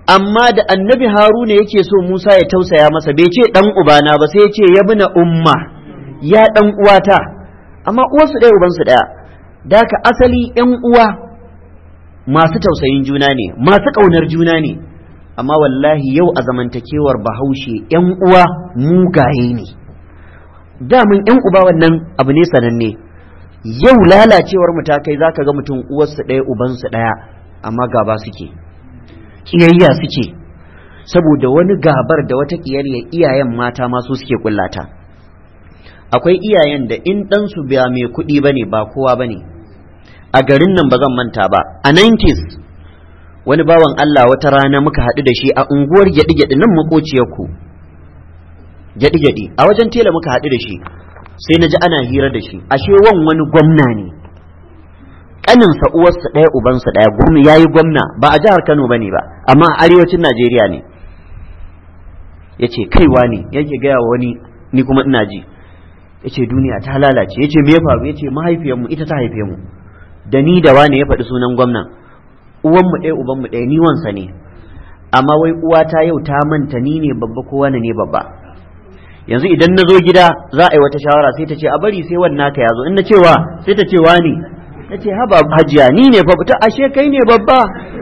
amma da annabi haruna yake so musa ya tausaya masa bai ce dan ubana ba sai ya ce ya bina umma ya dan uwata amma uwarsu ɗaya ubansu ɗaya da ka asali yan uwa masu tausayin juna ne masu ƙaunar juna ne amma wallahi yau a zamantakewar bahaushe yan uwa mugaye ne damun yan uba wannan abu ne sananne yau lalacewar mu ta kai zaka ga mutum uwarsu ɗaya ubansu ɗaya amma gaba suke kiyayya suke saboda wani gabar da wata kiyayya iyayen mata ma su suke kullata akwai iyayen da in ɗansu ba mai kuɗi bane ba kowa bane a garin nan ba zan manta ba a 90s wani bawan Allah wata rana muka haɗu da shi a unguwar gyaɗi-gyaɗi nan makociyarku gyaɗi-gyaɗi a wajen tela muka haɗu da shi sai na ji ana hira da shi ashe wan wani gwamna ne kaninsa uwarsa ɗaya ubansa ɗaya gwamna ya yi gwamna ba a jihar kano ba ne ba amma a arewacin najeriya ne ya ce kaiwa ne yake gaya wa wani ni kuma ina ji ya ce duniya ta lalace ya ce me ya faru ya ce mahaifiyarmu ita ta haife mu da ni da wane ya faɗi sunan gwamnan uwanmu ɗaya ubanmu ɗaya ni wansa ne amma wai uwata yau ta manta ni ne babba ko wani ne babba yanzu idan na zo gida za a yi wata shawara sai ta ce a bari sai wannan ka ya zo in na cewa sai ta ce wani na ce haba hajiya ni ne babba ta ashe kai ne babba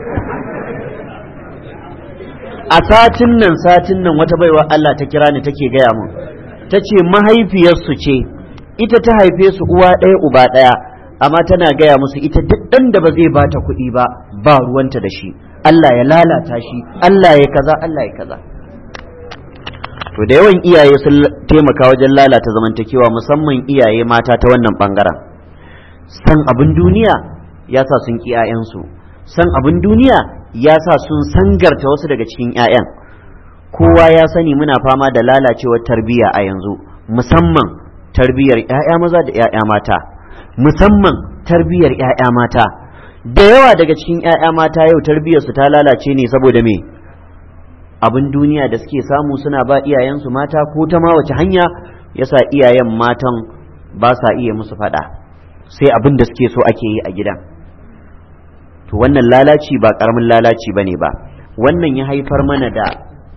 a satin nan satin nan wata baiwa Allah ta kira ni take gaya mun ta ce mahaifiyarsu ce ita ta haife su uwa ɗaya uba ɗaya amma tana gaya musu ita duk ɗan da ba zai bata kuɗi ba ba ruwanta da shi Allah ya lalata shi Allah ya kaza Allah ya kaza to da yawan iyaye sun taimaka wajen lalata zamantakewa musamman iyaye mata ta wannan bangaren san abin duniya ya sa sun ki 'ya'yansu san abin duniya ya sa sun sangarta wasu daga cikin 'ya'yan kowa ya sani muna fama da lalacewar tarbiyya a yanzu musamman tarbiyyar 'ya'ya maza da 'ya'ya mata musamman tarbiyyar 'ya'ya mata da yawa daga cikin 'ya'ya mata yau tarbiyyarsu ta lalace ne saboda me abin duniya da suke samu suna ba iyayensu mata ko ta ma wace hanya yasa iyayen matan ba sa iya musu faɗa sai abin da suke so ake yi a gidan to wannan lalaci ba ƙaramin lalaci ba ne ba wannan ya haifar mana da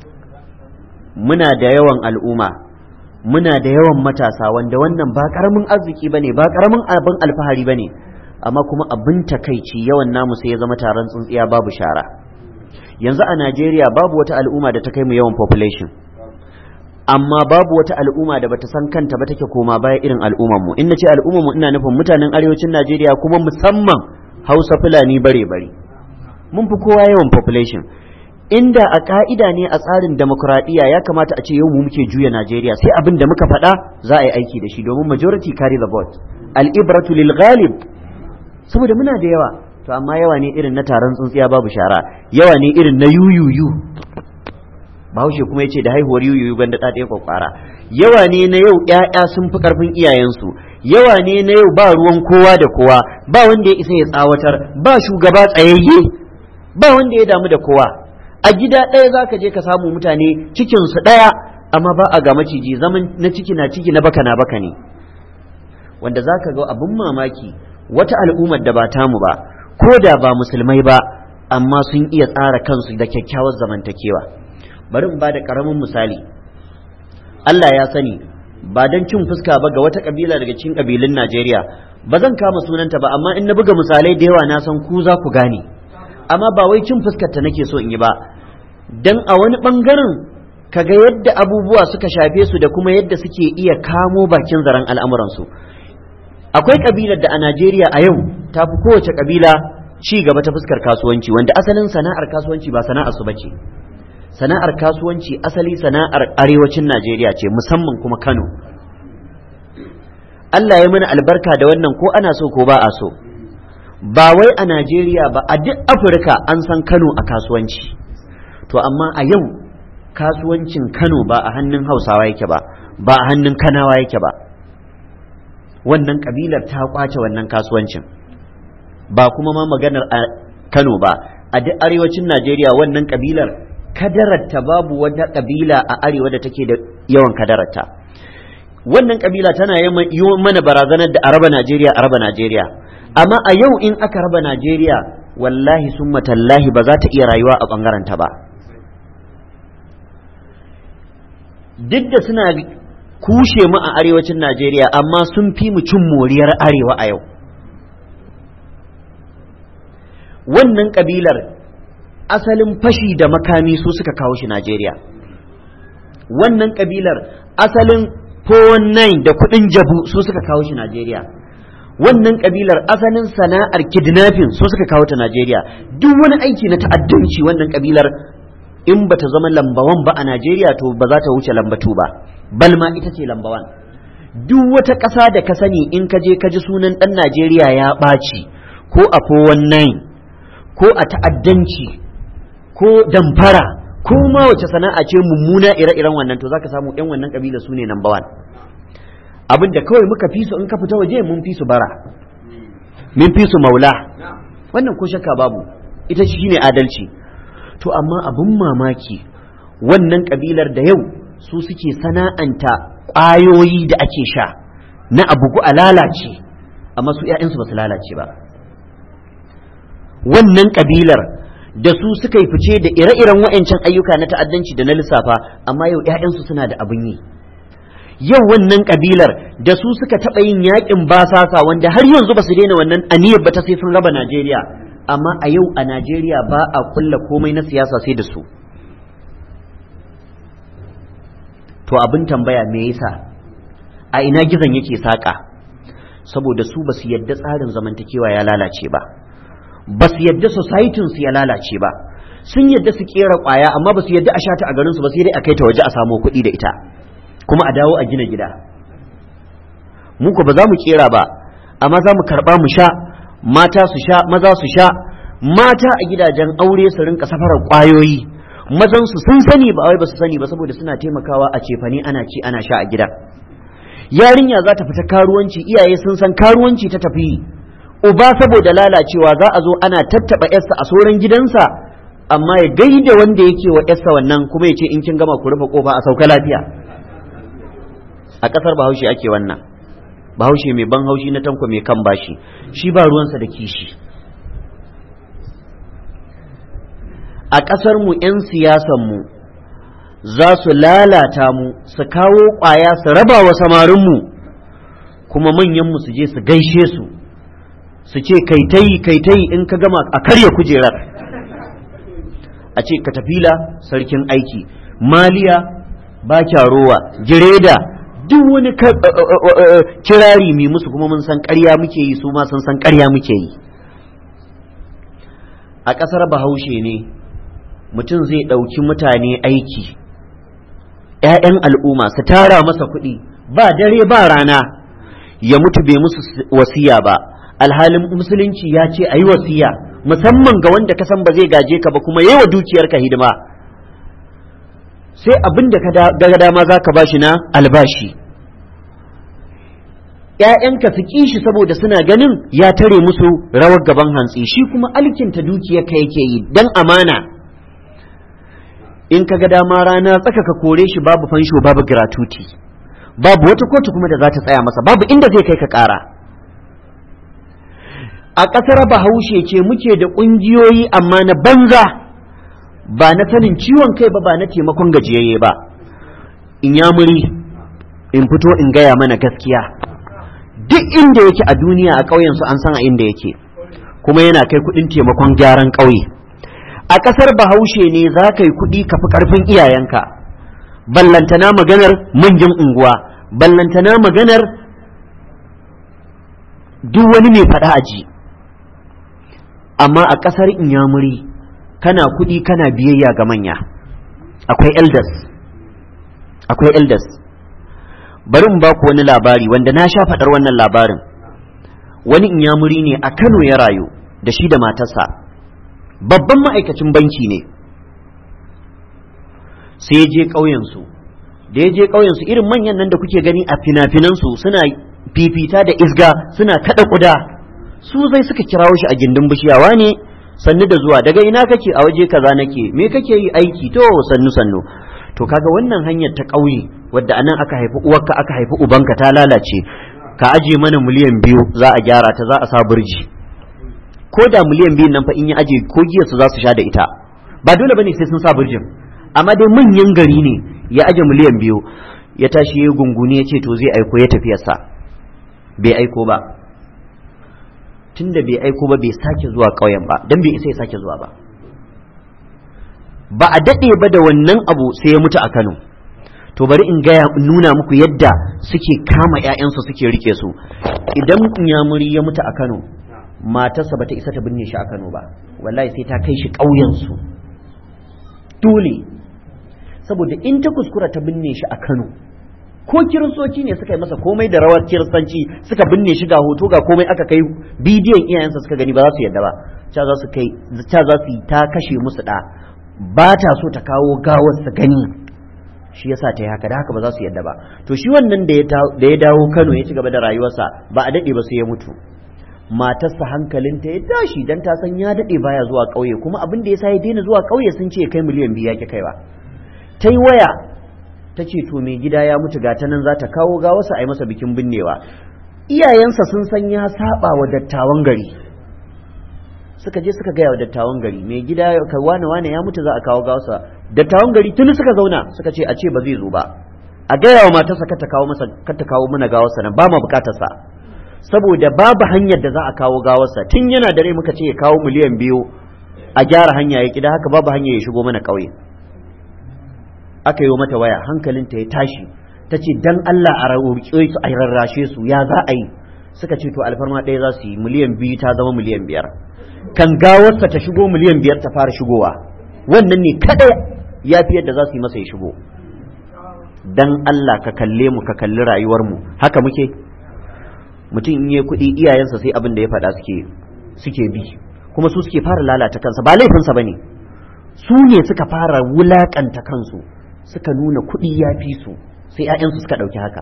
muna da yawan al'umma muna da yawan matasa wanda wannan ba ƙaramin arziki ba ne ba ƙaramin abin alfahari ba ne amma kuma abin takaici yawan namu sai ya zama taron tsintsiya babu shara yanzu a Najeriya babu wata al'umma da ta kai mu yawan population amma babu wata al'umma da bata san kanta ba take koma baya irin al'umman mu in nace al'umman mu ina nufin mutanen arewacin Najeriya kuma musamman Hausa Fulani bare bare mun fi kowa yawan population inda a ka'ida ne a tsarin demokradiyya ya kamata a ce yau mu muke juya Najeriya sai abin da muka faɗa za a yi aiki da shi domin majority carry the vote al-ibratu lil ghalib saboda muna da yawa to amma yawa ne irin na taron tsuntsiya babu shara yawa ne irin na yuyuyu bahaushe kuma ya ce da haihuwar yuyuyu banda ɗaɗe kwakwara yawa ne na yau ƴaƴa sun fi ƙarfin iyayensu yawa ne na yau ba ruwan kowa da kowa ba wanda ya isa ya tsawatar ba shugaba tsayayye ba wanda ya damu da kowa a gida ɗaya za ka je ka samu mutane cikinsu ɗaya amma ba a ga maciji zaman na ciki na ciki na baka na baka ne wanda za ka ga abin mamaki wata al'ummar da ba tamu ba ko da ba musulmai ba amma sun iya tsara kansu da kyakkyawar zamantakewa bari in ba da ƙaramin misali Allah ya sani ba don cin fuska ba ga wata ƙabila daga cikin ƙabilun Najeriya ba zan kama sunanta ba amma in na buga misalai da yawa na san ku za ku gane amma ba wai cin fuskar ta nake so in yi ba dan a wani ɓangaren kaga yadda abubuwa suka shafe su da kuma yadda suke iya kamo bakin zaren al'amuransu akwai kabilar da a Najeriya a yau ta fi kowace kabila ci gaba ta fuskar kasuwanci wanda asalin sana'ar kasuwanci ba sana'ar su bace sana'ar kasuwanci asali sana'ar arewacin Najeriya ce musamman kuma Kano Allah ya mana albarka da wannan ko ana so ko ba a so ba wai a Najeriya ba a duk Afirka an san Kano a kasuwanci to amma a yau kasuwancin Kano ba a hannun Hausawa yake ba ba a hannun Kanawa yake ba wannan kabilar ta kwace wannan kasuwancin ba kuma ma maganar a Kano ba a duk arewacin Najeriya wannan kabilar kadararta babu wata kabila a arewa da take da yawan kadararta wannan kabila tana yi mana barazanar da araba Najeriya araba Najeriya amma a yau in aka raba Najeriya wallahi sun matallahi ba za ta iya rayuwa a bangaren ta ba duk da suna kushe mu a arewacin Najeriya amma sun fi mu cin moriyar arewa a yau wannan kabilar asalin fashi da makami su suka kawo shi Najeriya wannan kabilar asalin 419 da kudin jabu su suka kawo shi Najeriya wannan kabilar asalin sana'ar kidnapping su suka kawo ta Najeriya duk wani aiki na ta'addanci wannan kabilar in bata zama lambawan ba a Najeriya to ba za ta wuce lambatu ba balma ita ce lambawan duk wata ƙasa da ka sani in ka je ka ji sunan ɗan Najeriya ya ɓaci ko a 419 ko a ta'addanci ko damfara ko ma wace sana'a ce mummuna ire-iren wannan to zaka samu yan wannan kabila su ne number one abin da kawai muka fi su in ka fita waje mun fi su bara mun fi su maula wannan ko shakka babu ita shi ne adalci to amma abin mamaki wannan kabilar da yau su suke sana'anta ƙwayoyi da ake sha na abugu a lalace amma su 'ya'yansu ba su lalace ba wannan kabilar da su suka yi fice da ire-iren wa'ancan ayyuka na ta'addanci da na lissafa amma yau 'ya'yansu suna da abin yi yau wannan kabilar da su suka taɓa yin yakin basasa wanda har yanzu ba su daina wannan aniyar ba ta sai sun raba Najeriya amma a yau a Najeriya ba a kulla komai na siyasa sai da su to abin tambaya me yasa a ina gizon yake saƙa saboda su ba su yadda tsarin zamantakewa ya lalace ba ba su yadda societin su ya lalace ba sun yadda su kera kwaya amma ba su yadda a shata a garin su ba sai dai a kai ta waje a samo kuɗi da ita kuma a dawo a gina gida mu ko ba za mu kera ba amma za mu karɓa mu sha mata su sha maza su sha mata a gidajen aure su rinka safarar kwayoyi mazan su sun sani ba wai ba su sani ba saboda suna taimakawa a cefane ana ci ana sha a gida yarinya za ta fita karuwanci iyaye sun san karuwanci ta tafi uba saboda lalacewa za a zo ana tattaba yarsa a soran gidansa amma ya gaida wanda yake wa yarsa wannan kuma ya ce in kin gama ku rufe kofa a sauka lafiya a ƙasar bahaushe ake wannan bahaushe mai ban haushi na tanko mai kan bashi shi ba ruwansa da kishi a ƙasar mu 'yan siyasan mu za su lalata mu su kawo ƙwaya su raba wa samarinmu kuma manyanmu su je su gaishe su su ce kaitayi kaitayi in ka gama a karya kujerar a ce katafila sarkin aiki maliya ba rowa gireda duk wani kirari mai musu kuma mun san ƙarya muke yi su ma sun san ƙarya muke yi a ƙasar bahaushe ne mutum zai ɗauki mutane aiki ‘ya'yan al'umma su tara masa kuɗi ba dare ba rana ya mutu bai musu wasiya ba alhalin musulunci ya ce a yi wasiya musamman ga wanda ka san ba zai gaje ka ba kuma yawa dukiyarka hidima sai abin da ka ga dama za ka bashi na albashi ‘ya'yanka su ƙi shi saboda suna ganin ya tare musu rawar gaban hantsi shi kuma alkinta dukiyarka yake yi don amana in ka ga dama rana tsaka ka kore shi babu fansho babu gratuity babu wata kotu kuma da za ta tsaya masa babu inda zai kai ka ƙara a ƙasar bahaushe ce muke da ƙungiyoyi amma na banza ba na sanin ciwon kai ba ba na taimakon gajiyayye ba in ya muri in fito in gaya mana gaskiya duk inda yake a duniya a ƙauyensu an san a inda yake kuma yana kai kuɗin taimakon gyaran ƙauye a ƙasar bahaushe ne za ka yi kuɗi ka fi ƙarfin iyayenka ballantana maganar manyan unguwa ballantana maganar duk wani mai faɗa aji amma a ƙasar inyamuri kana kuɗi kana biyayya ga manya akwai elders akwai elders bari in ba ku wani labari wanda na sha faɗar wannan labarin wani inyamuri ne a kano ya rayu da shi da matarsa babban ma'aikacin banki ne sai ya je ƙauyensu da ya je ƙauyensu irin manyan nan da kuke gani a fina-finansu suna fifita da isga suna kaɗa ƙuda su zai suka kirawo shi a gindin bishiyawa ne sannu da zuwa daga ina kake a waje kaza nake me kake yi aiki to sannu sannu to kaga wannan hanyar ta ƙauye wadda anan aka haifi uwarka aka haifi ubanka ta lalace ka aje mana miliyan biyu za a gyara ta za a sa burji ko da miliyan biyun nan fa in ya aje ko giyarsu za su sha da ita ba dole bane sai sun sa burjin amma dai manyan gari ne ya aje miliyan biyu ya tashi ya gunguni ya ce to zai aiko ya tafiyarsa bai aiko ba tunda bai aiko ba bai sake zuwa ƙauyen ba don bai isa ya sake zuwa ba ba a daɗe ba da wannan abu sai ya mutu a Kano to bari in gaya in nuna muku yadda suke kama 'ya'yansu suke rike su idan nyamuri ya mutu a Kano matarsa bata isa ta binne shi a Kano ba wallahi sai ta kai shi ƙauyensu dole saboda in ta kuskura ta binne shi a Kano ko kiristoci ne suka yi masa komai da rawar kiristanci suka binne shi ga hoto ga komai aka kai bidiyon iyayensa suka gani ba za su yadda ba ca za su kai ca za su yi ta kashe musu da ba ta so ta kawo gawar su gani shi yasa ta yi haka da haka ba za su yadda ba to shi wannan da ya dawo Kano ya ci gaba da rayuwarsa ba a dade ba sai ya mutu matarsa hankalinta ya tashi dan ta san ya dade baya zuwa ƙauye kuma abin da yasa ya daina zuwa ƙauye sun ce kai miliyan biyu yake kaiwa ta yi waya ta ce to mai gida ya mutu ga ta nan za ta kawo gawarsa a yi masa bikin binnewa iyayensa sun san ya saba wa dattawan gari suka je suka gaya wa dattawan gari mai gida ka wane wane ya mutu za a kawo gawarsa dattawan gari tuni suka zauna suka ce a ce ba zai zo ba a gaya wa matarsa kar ta kawo masa kar ta kawo mana gawarsa nan ba ma bukatarsa saboda babu hanyar da za a kawo gawarsa tun yana dare muka ce ya kawo miliyan biyu a gyara hanya ya kida haka babu hanya ya shigo mana ƙauye aka yi mata waya hankalinta ya tashi ta ce dan Allah a roƙe su a rarrashe su ya za a yi suka ce to alfarma ɗaya za su yi miliyan biyu ta zama miliyan biyar kan gawarsa ta shigo miliyan biyar ta fara shigowa wannan ne kada ya fi yadda za su yi masa ya shigo dan Allah ka kalle mu ka kalli rayuwar mu haka muke mutum in yi kuɗi iyayensa sai abin da ya faɗa suke suke bi kuma su suke fara lalata kansa ba laifinsa bane su ne suka fara wulakanta kansu suka nuna kuɗi ya fi su sai 'ya'yansu suka ɗauki haka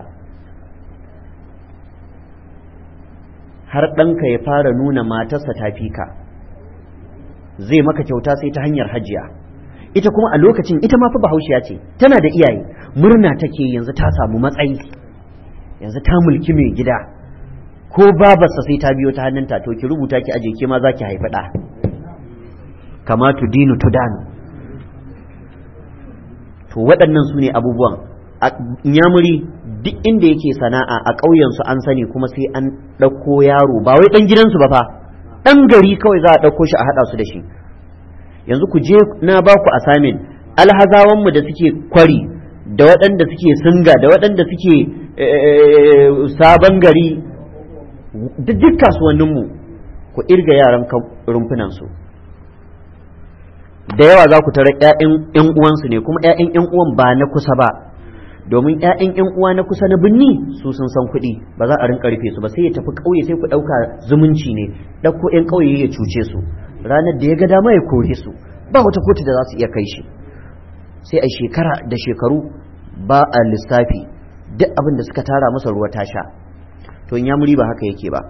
har ɗanka ya fara nuna matarsa ta fi ka zai maka kyauta sai ta hanyar hajiya ita kuma a lokacin ita ma fa bahaushiya ce tana da iyaye murna take yanzu ta samu matsayi yanzu ta mulki mai gida ko babarsa sai ta biyo ta hannunta to ki rubuta ki aje ke ma za ki haifi ɗa kama tudinu tudanu to waɗannan su ne abubuwan a nyamuri duk inda yake sana'a a ƙauyensu an sani kuma sai an ɗauko yaro ba wai ɗan gidansu ba fa ɗan gari kawai za a ɗauko shi a haɗa su da shi yanzu ku je na ba ku asamin alhazawanmu da suke kwari da waɗanda suke singa da waɗanda suke sabon gari duk kasuwanninmu ku irga yaran rumfunansu da yawa za ku tara ‘ya'yan uwansu ne kuma ‘ya'yan ‘yan uwan ba na kusa ba domin ‘ya'yan ‘yan uwa na kusa na binni su sun san kuɗi ba za a rinka rufe su ba sai ya tafi ƙauye sai ku ɗauka zumunci ne ɗauko ‘yan ƙauye ya cuce su ranar da ya ga dama ya kore su ba wata kotu da za su iya kai shi sai a shekara da shekaru ba a lissafi duk abin da suka tara masa ruwa ta sha to in ya muri ba haka yake ba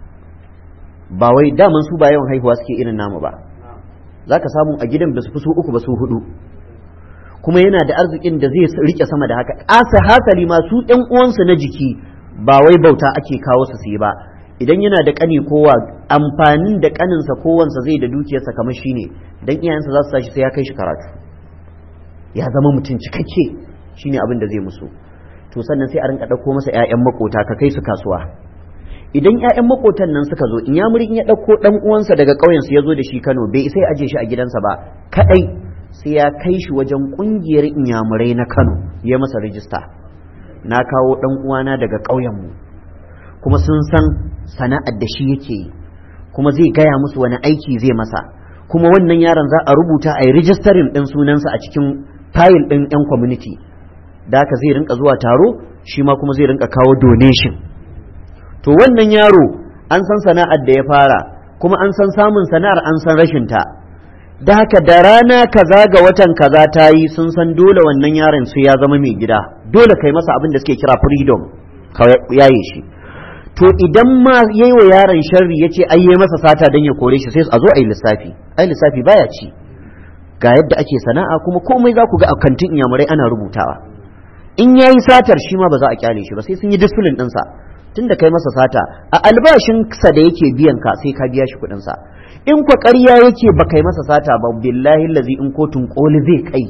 ba wai daman su ba yawan haihuwa suke irin namu ba za ka samu a gidan ba su fi su uku ba su hudu kuma yana da arzikin da zai rike sama da haka asa hasali ma su ɗan uwansu na jiki ba wai bauta ake kawo su yi ba idan yana da kani kowa amfanin da kaninsa kowansa zai da dukiyarsa kamar shi ne dan iyayensa za su tashi sai ya kai shi karatu ya zama mutum cikakke shine abin da zai musu to sannan sai a rinka ɗauko masa 'ya'yan makota ka kai su kasuwa idan 'ya'yan makotan nan suka zo in ya in ya ɗauko ɗan uwansa daga ƙauyen su ya zo da shi Kano bai sai aje shi a gidansa ba kadai sai ya kai shi wajen ƙungiyar inyamurai na Kano ya masa rijista na kawo ɗan uwana daga ƙauyen mu kuma sun san sana'ar da shi yake yi kuma zai gaya musu wani aiki zai masa kuma wannan yaron za a rubuta a yi rijistarin ɗin sunansa a cikin fayil ɗin 'yan community da haka zai rinka zuwa taro shi ma kuma zai rinka kawo donation to wannan yaro an san sana'ar da ya fara kuma an san samun sana'ar an san rashin ta da haka da rana kaza ga watan kaza ta yi sun san dole wannan yaron sai ya zama mai gida dole kai masa abin da suke kira freedom ka yaye shi to idan ma yayi wa yaron sharri yace ai yayi masa sata dan ya kore shi sai a zo ai lissafi ai lissafi baya ci ga yadda ake sana'a kuma komai za ku ga a kantin inyamurai ana rubutawa in yayi satar shi ma ba za a kyale shi ba sai sun yi discipline ɗinsa tun da kai masa sata a albashinsa da yake biyan ka sai ka biya shi kuɗinsa in kwa ƙarya yake ba kai masa sata ba billahi lazi in kotun ƙoli zai kai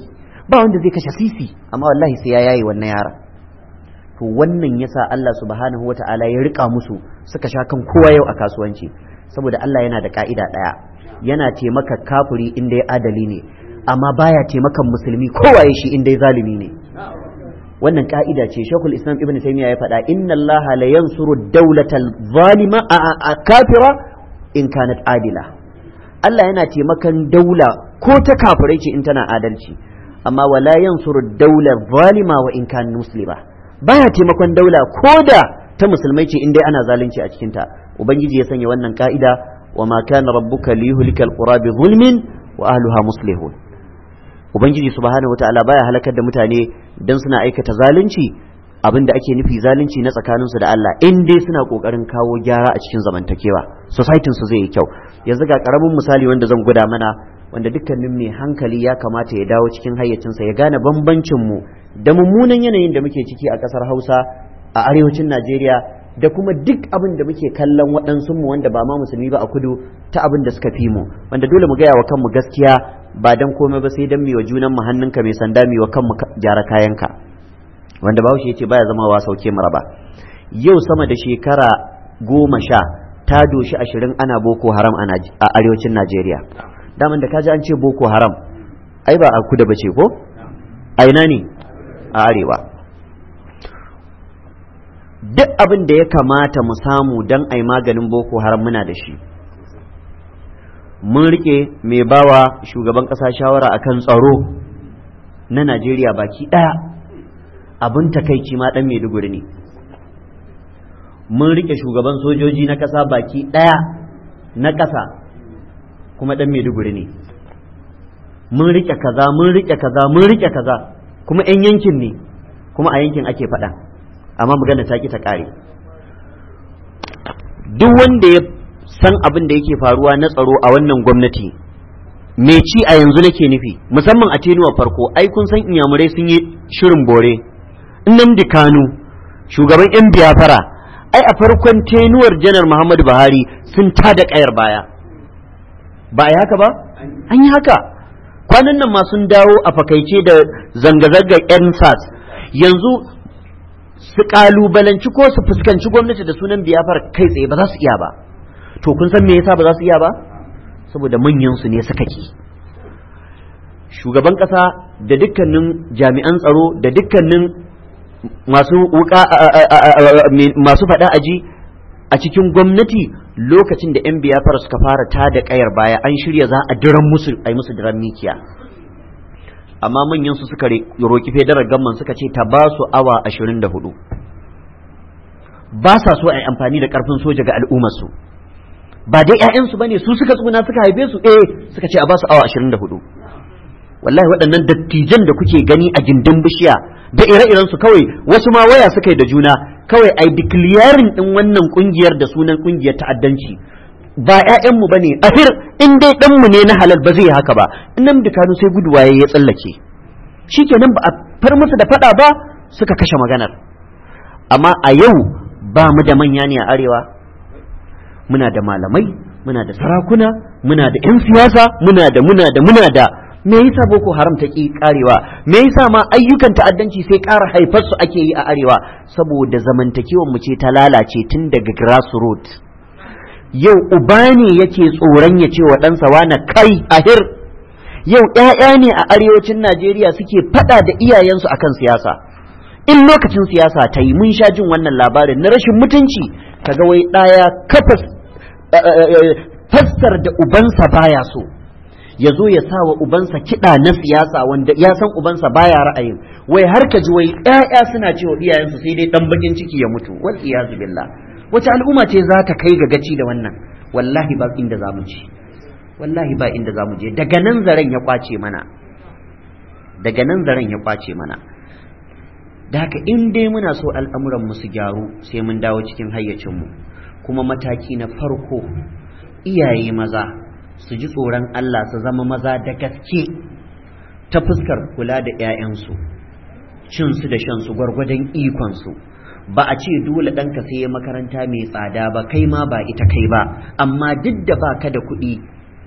ba wanda zai kashe sisi amma wallahi sai ya yayi wannan yaron to wannan yasa Allah subhanahu wata'ala ya rika musu suka sha kan kowa yau a kasuwanci saboda Allah yana da ka'ida daya yana taimaka kafiri inda ya adali ne amma baya taimakan musulmi kowa ya shi inda ya zalimi ne wannan ka'ida ce shekul islam ibn taymiya ya faɗa inna Allah la yansuru dawlatal zalima a kafira in kanat adila Allah yana taimakan daula ko ta kafirai ce in tana adalci amma wala yansuru daular zalima wa in kan muslima baya taimakon daula ko da ta musulmai ce in dai ana zalunci a cikin ta ubangiji ya sanya wannan ka'ida wa ma kana rabbuka liyuhlikal qura bi zulmin wa ahliha muslihun ubangiji subhanahu wataala baya halakar da mutane dan suna aikata zalunci abin da ake nufi zalunci na tsakaninsu da Allah in dai suna kokarin kawo gyara a cikin zamantakewa society su zai yi kyau yanzu ga karamin misali wanda zan guda mana wanda dukkanin mai hankali ya kamata ya dawo cikin hayyacinsa ya gane bambancin mu da mummunan yanayin da muke ciki a kasar Hausa a arewacin Najeriya da kuma duk abin da muke kallon waɗansu mu wanda ba ma musulmi ba a kudu ta abin da suka fi mu wanda dole mu gaya wa kanmu gaskiya ba dan komai ba sai dan mi wa junan mu hannunka mai sanda mi wa kanmu gyara kayanka wanda bahaushe ya ce baya zama wa sauke maraba yau sama da shekara goma sha ta doshi ashirin ana boko haram a arewacin najeriya daman da kaji an ce boko haram ai ba a kuda bace ko a ina ne a arewa duk abin da ya kamata mu samu don ai maganin boko haram muna da shi mun rike mai bawa shugaban ƙasa shawara akan tsaro na najeriya baki ɗaya abin takaici ma dan Maiduguri ne mun rike shugaban sojoji na ƙasa baki ɗaya na ƙasa kuma dan Maiduguri ne mun rike kaza mun rike kaza mun rike kaza kuma 'yan yankin ne kuma a yankin ake faɗa amma magana ta ki ta ƙare duk wanda ya san abin da yake faruwa na tsaro a wannan gwamnati me ci a yanzu nake nufi musamman a tenuwa farko ai kun san inyamurai sun yi shirin bore Nnamdi Kanu shugaban 'yan biyafara ai a farkon tenuwar janar Muhammadu Buhari sun tada kayar baya ba a haka ba an yi haka kwanan nan ma sun dawo a fakaice da zanga-zangar 'yan sas yanzu su kalubalanci ko su fuskanci gwamnati da sunan biyafar kai tsaye ba za su iya ba to kun san me yasa ba za su iya ba saboda manyan su ne suka ki shugaban kasa da dukkanin jami'an tsaro da dukkanin masu wuka masu faɗa aji a cikin gwamnati lokacin da 'yan biyafar suka fara ta da ƙayar baya an shirya za a diran musu a yi musu diran mikiya amma manyan su suka roki fedarar gamman suka ce ta ba su awa 24 ba sa so a yi amfani da ƙarfin soja ga al'ummarsu ba dai 'ya'yansu ba ne su suka tsuna suka haife su eh suka ce a ba su awa 24 wallahi waɗannan dattijan da kuke gani a gindin bishiya da ire-iren su kawai wasu ma waya suka yi da juna kawai ai declaring din wannan kungiyar da sunan kungiyar ta'addanci ba ƴaƴanmu bane ahir in dai dan mu ne na halal ba zai haka ba nan da kanu sai guduwaye ya tsallake shikenan ba a far musu da fada ba suka kashe maganar amma a yau ba mu da manya ne a arewa muna da malamai muna da sarakuna muna da 'yan siyasa muna da muna da muna da me yasa boko haram ta ki karewa me yasa ma ayyukan ta'addanci sai ƙara haifar su ake yi a arewa saboda zamantakewar mu ce ta lalace tun daga grassroots yau uba ne yake tsoron ya ce wa ɗansa wani kai ahir yau ƴaƴa ne a arewacin Najeriya suke faɗa da iyayensu akan siyasa in lokacin siyasa ta yi mun sha jin wannan labarin na rashin mutunci kaga wai ɗaya kafa fassar da ubansa baya so ya zo ya sa wa ubansa kiɗa na siyasa wanda ya san ubansa baya ra'ayin wai har ka ji wai ƴaƴa suna cewa iyayensu sai dai dan bakin ciki ya mutu wal iyazu billah wace al'umma ce za ta kai ga gaci da wannan wallahi ba inda za mu je wallahi ba inda za mu je daga nan zaren ya kwace mana daga nan zaren ya kwace mana da haka in dai muna so al'amuran mu su gyaru sai mun dawo cikin hayyacinmu kuma mataki na farko iyaye maza su ji tsoron Allah su zama maza da gaske ta fuskar kula da 'ya'yansu cinsu da shansu gwargwadon ikonsu ba a ce dole ɗanka sai makaranta mai tsada ba kai ma ba ita kai ba amma duk da ba ka da kuɗi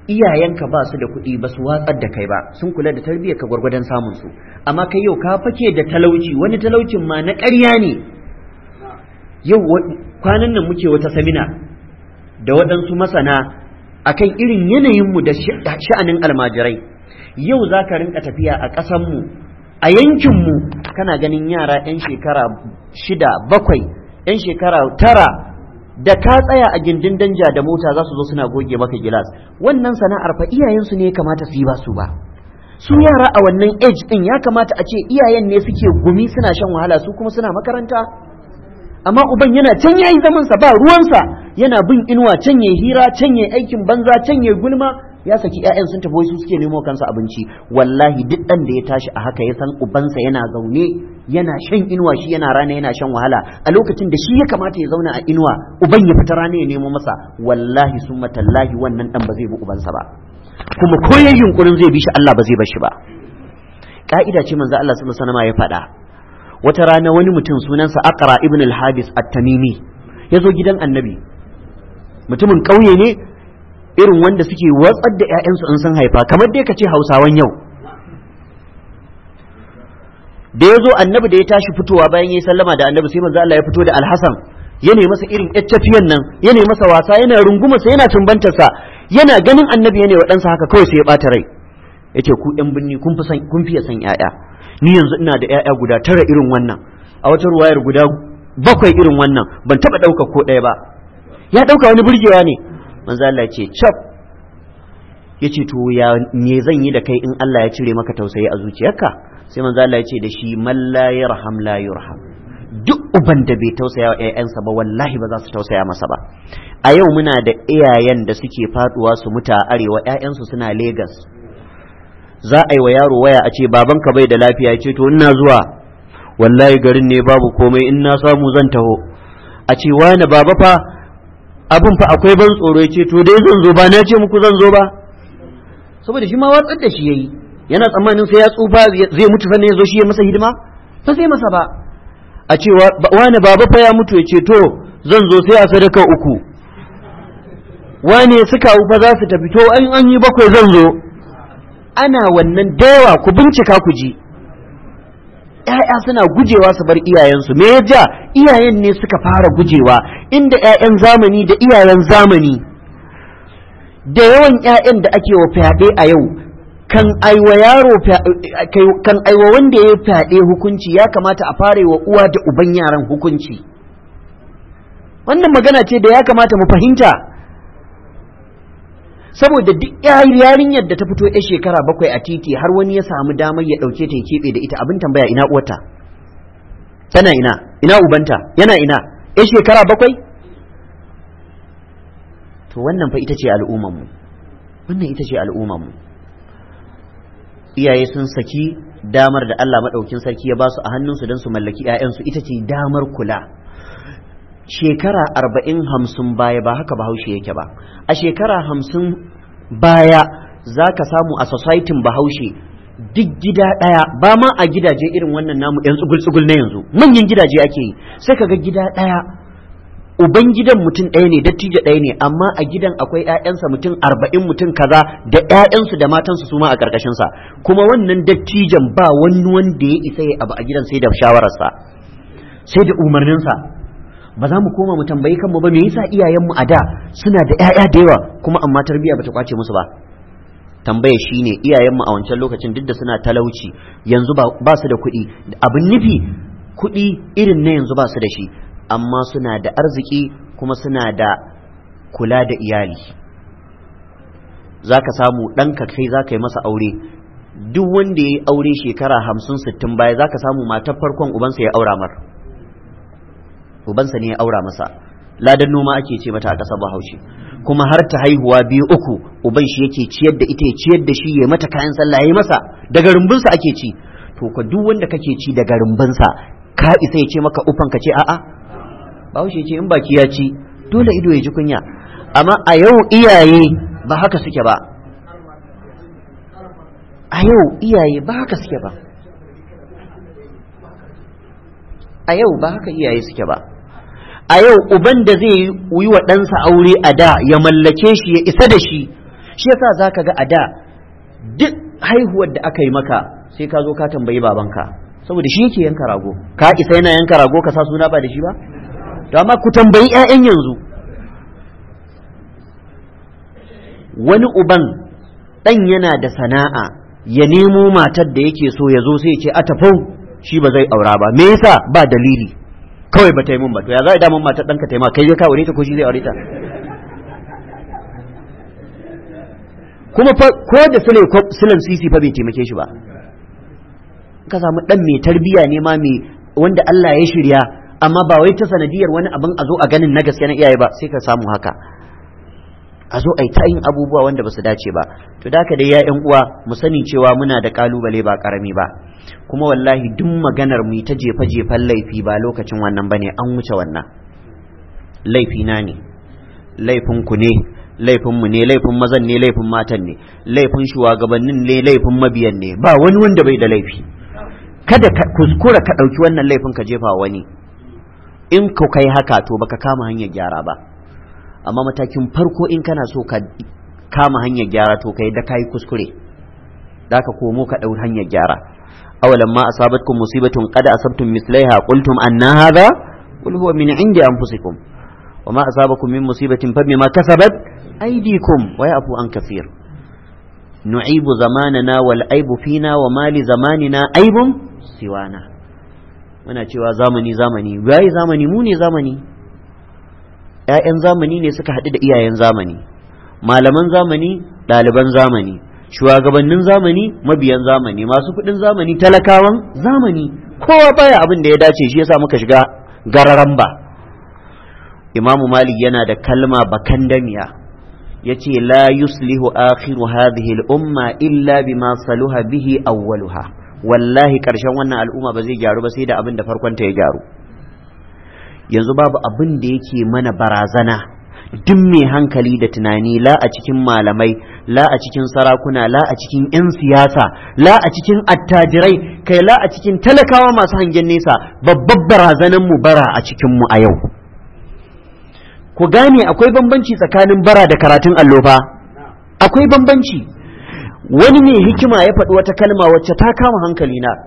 iyayenka ba su da kuɗi ba su watsar da kai ba sun kula da tarbiyyar ka gwargwadon samun su amma kai yau ka fake da talauci wani talaucin ma na ƙarya ne yau kwanan nan muke wata samina da waɗansu masana akan irin yanayinmu da sha'anin almajirai yau za ka rinka tafiya a ƙasanmu a yankinmu kana ganin yara 'yan shekara shida bakwai 'yan shekara tara da ka tsaya a gindin danja da mota za su zo suna goge maka gilas wannan sana'ar fa iyayensu ne ya kamata su yi ba su ba su yara a wannan age din ya kamata a ce iyayen ne suke gumi suna shan wahala su kuma suna makaranta amma uban yana can yayi zaman sa ba ruwansa yana bin inuwa can yayi hira can yayi aikin banza can yayi gulma ya saki ƴaƴan sun tafi su suke nemo kansa abinci wallahi duk dan da ya tashi a haka ya san ubansa yana zaune yana shan inuwa shi yana rana yana shan wahala a lokacin da shi ya kamata ya zauna a inuwa uban ya fita rana ya nemo masa wallahi summa tallahi wannan dan ba zai bi ubansa ba kuma ko yayin yunkurin zai bi shi Allah ba zai bar shi ba ka'ida ce manzo Allah sallallahu alaihi wasallam ya faɗa wata rana wani mutum sunansa Aqra ibn al-Habis at-Tamimi ya zo gidan Annabi mutumin ƙauye ne irin wanda suke watsar da 'ya'yansu in sun haifa kamar dai ka ce hausawan yau da ya zo annabi da ya tashi fitowa bayan ya yi sallama da annabi sai manzo Allah ya fito da alhassan ya nemi masa irin tafiyan nan ya nemi masa wasa yana rungumarsa yana tumbantarsa yana ganin annabi yana wa ɗansa haka kawai sai ya ɓata rai ya ce ku ɗan binni kun fiye san 'ya'ya ni yanzu ina da 'ya'ya guda tara irin wannan a wata ruwayar guda bakwai irin wannan ban taɓa ɗauka ko ɗaya ba ya ɗauka wani burgewa ne manzo Allah ya ce cap ya ce to ya me zan yi da kai in Allah ya cire maka tausayi a zuciyarka sai manzo Allah ya ce da shi man la yarham la yurham duk uban da bai tausaya wa ƴaƴansa ba wallahi ba za su tausaya masa ba a yau muna da iyayen da suke faduwa su muta arewa ƴaƴansu suna Lagos za a yi wa yaro waya a ce babanka bai da lafiya ya ce to ina zuwa wallahi garin ne babu komai in na samu zan taho a ce wani baba fa abin fa akwai ban tsoro ya ce to dai zan zo ba na ce muku zan zo ba saboda shi ma watsar da shi yayi yana tsammanin sai ya tsufa zai mutu sannan ya zo shi ya masa hidima ba sai masa ba a ce wani baba fa ya mutu ya ce to zan zo sai a sadaka uku wane suka fa za su tafi to an an yi bakwai zan zo ana wannan dawa ku bincika ku ji ‘ya'ya suna gujewa su bar iyayensu me ya ja iyayen ne suka fara gujewa inda ‘ya'yan zamani da iyayen zamani da yawan ‘ya'yan da ake wa fyaɗe a yau kan aiwa yaro kan aiwa wanda ya fyaɗe hukunci ya kamata a fara wa uwa da uban yaran hukunci wannan magana ce da ya kamata mu fahimta saboda duk yarinyar da ta fito ya shekara bakwai a titi har wani ya samu damar ya ɗauke ta ya keɓe da ita abin tambaya ina uwata tana ina ina ubanta yana ina ya shekara bakwai to wannan fa ita ce al'ummanmu wannan ita ce al'ummanmu iyaye sun saki damar da Allah maɗaukin sarki ya ba su a hannunsu don su mallaki 'ya'yansu ita ce damar kula shekara arba'in hamsin baya ba haka bahaushe yake ba a shekara hamsin baya za ka samu a societin bahaushe duk gida ɗaya ba ma a gidaje irin wannan namu yan tsugul-tsugul na yanzu manyan gidaje ake yi sai ka ga gida ɗaya uban gidan mutum ɗaya ne dattijo ɗaya ne amma a gidan akwai 'ya'yansa mutum arba'in mutum kaza da 'ya'yansu da matansu su ma a ƙarƙashinsa kuma wannan dattijan ba wani wanda ya isa ya abu a gidan sai da shawararsa sai da umarninsa ba za mu koma mu tambayi kanmu ba me yasa iyayenmu a da suna da ƴaƴa da yawa kuma amma tarbiyya bata kwace musu ba tambaya shine iyayenmu a wancan lokacin duk da suna talauci yanzu ba su da kuɗi abin nufi kuɗi irin na yanzu ba su da shi amma suna da arziki kuma suna da kula da iyali za ka samu ɗanka kai za ka yi masa aure duk wanda ya yi aure shekara hamsin sittin baya za ka samu matar farkon ubansa ya aura mar ubansa ne ya aura masa ladan noma ake ce mata a ƙasar bahaushe kuma har ta haihuwa biyu uku uban shi yake ciyar da ita ya ciyar da shi ya mata kayan sallah ya masa daga rumbunsa ake ci to ka duk wanda kake ci daga rumbunsa ka isa ya ce maka ufan ka ce a'a bahaushe ce in baki ya ci dole ido ya ji kunya amma a yau iyaye ba haka suke ba a yau iyaye ba haka suke ba a yau ba haka iyaye suke ba a yau uban da zai yi wa ɗansa aure a da ya mallake shi ya isa da shi shi yasa zaka ga a da duk haihuwar da aka yi maka sai ka zo ka tambayi babanka saboda shi yake yanka rago ka isa yana yanka rago ka sa suna ba da shi ba to amma ku tambayi 'ya'yan yanzu wani uban ɗan yana da sana'a ya nemo matar da yake so ya zo sai ce a tafau shi ba zai aura ba me yasa ba dalili kawai ba ta yi mun ba to ya za a damun matar ɗanka ta yi ma kai ka aure ta ko shi zai aure ta kuma ko da sule sulan sisi fa bai taimake shi ba ka samu ɗan mai tarbiya ne ma mai wanda Allah ya shirya amma ba wai ta sanadiyar wani abin a zo a ganin na gaske na iyaye ba sai ka samu haka a zo a yi ta yin abubuwa wanda ba su dace ba to da dai ya yan uwa mu sani cewa muna da kalubale ba karami ba kuma wallahi duk maganar mu ta jefa jefan laifi ba lokacin wannan bane an wuce wannan laifi na ne laifin ku ne laifin mu ne laifin mazan ne laifin matan ne laifin shugabannin ne laifin mabiyan ne ba wani wanda bai da laifi kada ka kuskura ka ɗauki wannan laifin ka jefa wani in ka kai haka to baka kama hanyar gyara ba amma matakin farko in kana so ka kama hanyar gyara to kai da kai kuskure da ka komo ka dau hanyar gyara awalan ma asabatkum musibatun qad asabtum mislaiha qultum anna hadha qul huwa min indi anfusikum wa ma asabakum min musibatin fa bima kasabat aydikum wa yafu an kaseer nu'ibu zamanana wal aibu fina wa mali zamanina aibun siwana muna cewa zamani zamani bai zamani mu ne zamani ‘ya'yan zamani ne suka haɗu da iyayen zamani, malaman zamani ɗaliban zamani, shugabannin zamani mabiyan zamani, masu kuɗin zamani talakawan zamani, kowa baya abin da ya dace shi yasa muka shiga gararan ba. Imamu Malik yana da kalma bakan damiya, ya ce, La yuslihu akhiru hadhihi al'umma illa bima saluha bihi awwaluha. Wallahi ƙarshen wannan al'umma ba zai gyaru ba sai da abin da farkonta ya gyaru. yanzu babu abin da yake mana barazana duk mai hankali da tunani la a cikin malamai la a cikin sarakuna la a cikin 'yan siyasa la a cikin attajirai kai la a cikin talakawa masu hangen nesa babbar barazanan mu bara a cikin mu a yau ku gane akwai bambanci tsakanin bara da karatun allo fa akwai bambanci wani mai hikima ya faɗi wata kalma wacce ta kama hankali na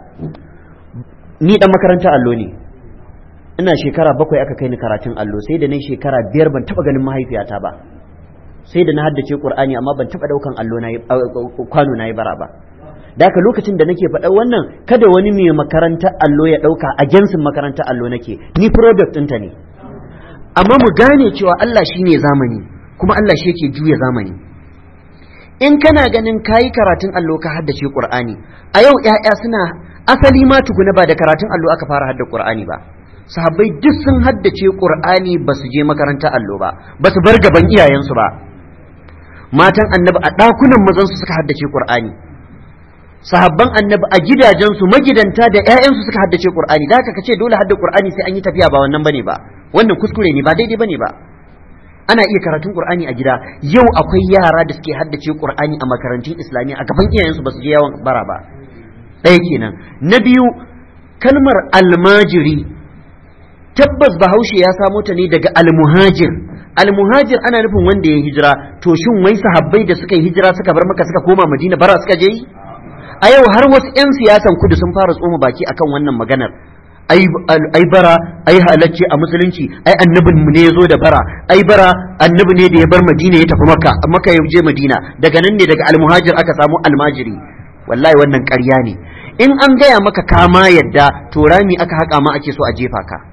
ni dan makaranta allo ne ina shekara bakwai aka kai ni karatun allo sai da na shekara biyar ban taba ganin mahaifiyata ba sai da na haddace qur'ani amma ban taba daukan allo na kwano na yi bara ba da haka lokacin da nake faɗa wannan kada wani mai makaranta allo ya ɗauka a jinsin makaranta allo nake ni product ɗinta ne amma mu gane cewa Allah shine zamani kuma Allah shi yake juya zamani in kana ganin kayi karatun allo ka haddace qur'ani a yau 'ya'ya suna asali ma tukuna ba da karatun allo aka fara hadda qur'ani ba sahabbai duk sun haddace qur'ani ba su je makaranta allo ba ba su bar gaban iyayensu ba matan annabi a ɗakunan mazansu suka haddace qur'ani sahabban annabi a gidajensu magidanta da ƴaƴansu suka haddace qur'ani da haka kace dole hadda qur'ani sai an yi tafiya ba wannan bane ba wannan kuskure ne ba daidai bane ba ana iya karatun qur'ani a gida yau akwai yara da suke haddace qur'ani a makarantun islamiyya a gaban iyayensu ba su je yawan bara ba ɗaya kenan na biyu kalmar almajiri tabbas bahaushe ya samo ta ne daga almuhajir almuhajir ana nufin wanda ya hijira to shin wai sahabbai da suka yi hijira suka bar maka suka koma madina bara suka je yi a yau har wasu 'yan siyasan kudu sun fara tsoma baki akan wannan maganar ai bara ai halacce a musulunci ai annabin mu ne ya zo da bara ai bara annabi ne da ya bar madina ya tafi maka maka ya je madina daga nan ne daga almuhajir aka samu almajiri wallahi wannan ƙarya ne in an gaya maka kama yadda to rami aka haƙa ma ake so a jefa ka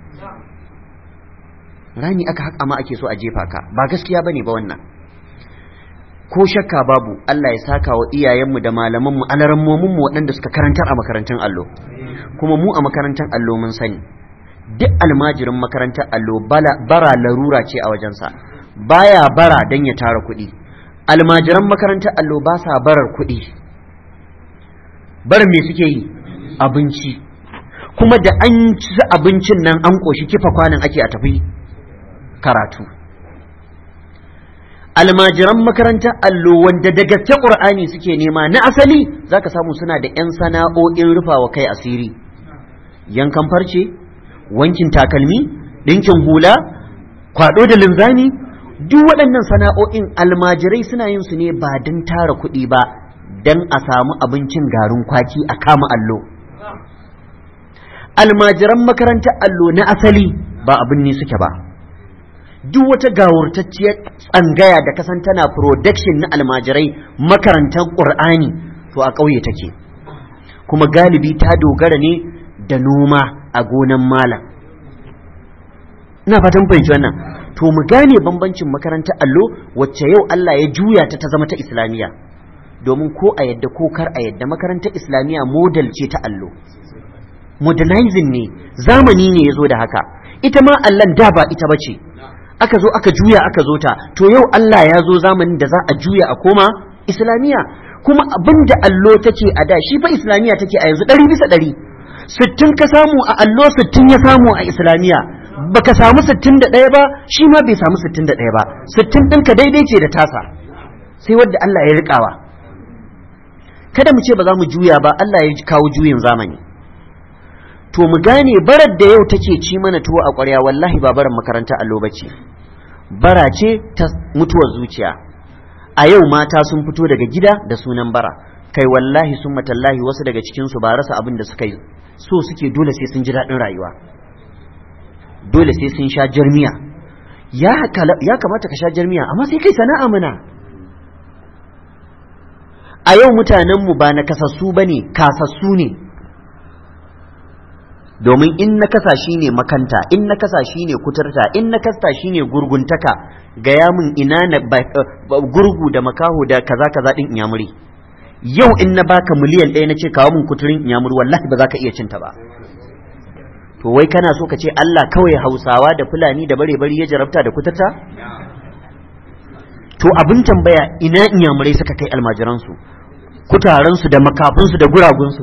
rami aka haƙa ma ake so a jefa ka ba gaskiya bane ba wannan ko shakka babu Allah ya saka wa iyayenmu da malamanmu alarammominmu waɗanda suka karantar a makarantun allo kuma mu a makarantar allo mun sani duk almajirin makarantar allo bara larura ce a wajensa baya bara don ya tara kuɗi almajiran makarantar allo ba sa barar kuɗi bar me suke yi abinci kuma da an ci abincin nan an ƙoshi kifa kwanan ake a tafi karatu almajiran makarantar allo wanda da gaske ƙur'ani suke nema na asali zaka samu suna da 'yan sana'o'in rufawa kai asiri yankan farce wankin takalmi ɗinkin hula kwaɗo da linzami duk waɗannan sana'o'in almajirai suna yin su ne ba don tara kuɗi ba don a samu abincin garin kwaki a kama allo almajiran makarantar allo na asali ba abin ne suke ba duk wata gawurtacciyar tsangaya da kasan tana production na almajirai makarantar ƙur'ani to a ƙauye take kuma galibi ta dogara ne da noma a gonan malam ina fatan fahimci wannan to mu gane bambancin makarantar allo wacce yau Allah ya juya ta ta zama ta islamiyya domin ko a yadda ko kar a yadda makarantar islamiyya model ce ta allo modernizing ne zamani ne ya zo da haka ita ma allan da ba ita bace aka zo aka juya aka zo ta to yau Allah ya zo zamanin da za a juya a koma islamiyya kuma abin da allo take a da shi fa islamiyya take a yanzu ɗari bisa ɗari sittin ka samu a allo sittin ya samu a islamiyya baka samu sittin da ɗaya ba shi ma bai samu sittin da ɗaya ba sittin ɗinka daidai ce da tasa sai wadda Allah ya riƙawa kada mu ce ba za mu juya ba Allah ya kawo juyin zamani to mu gane barar da yau take ci mana tuwo a ƙwarya wallahi ba barar makaranta allo ba ce bara ce ta mutuwar zuciya a yau mata sun fito daga gida da sunan bara kai wallahi sun matallahi wasu daga cikinsu ba rasa abin da suka yi so suke dole sai sun ji daɗin rayuwa dole sai sun sha jarmiya ya kamata ka sha jarmiya amma sai kai sana'a mana a yau mutanenmu ba na kasassu ba ne kasassu ne domin in na kasa shi ne makanta in na kasa shi ne kuturta in na kasta shi ne gurguntaka gaya min ina na gurgu da makaho da kaza kaza din inyamuri yau in na baka miliyan ɗaya na ce kawo min kuturin inyamuri wallahi ba za ka iya cinta ba to wai kana so ka ce Allah kawai hausawa da fulani da bare bari ya jarabta da kuturta to abin tambaya ina inyamurai suka kai almajiransu kutaransu da makafinsu da guragunsu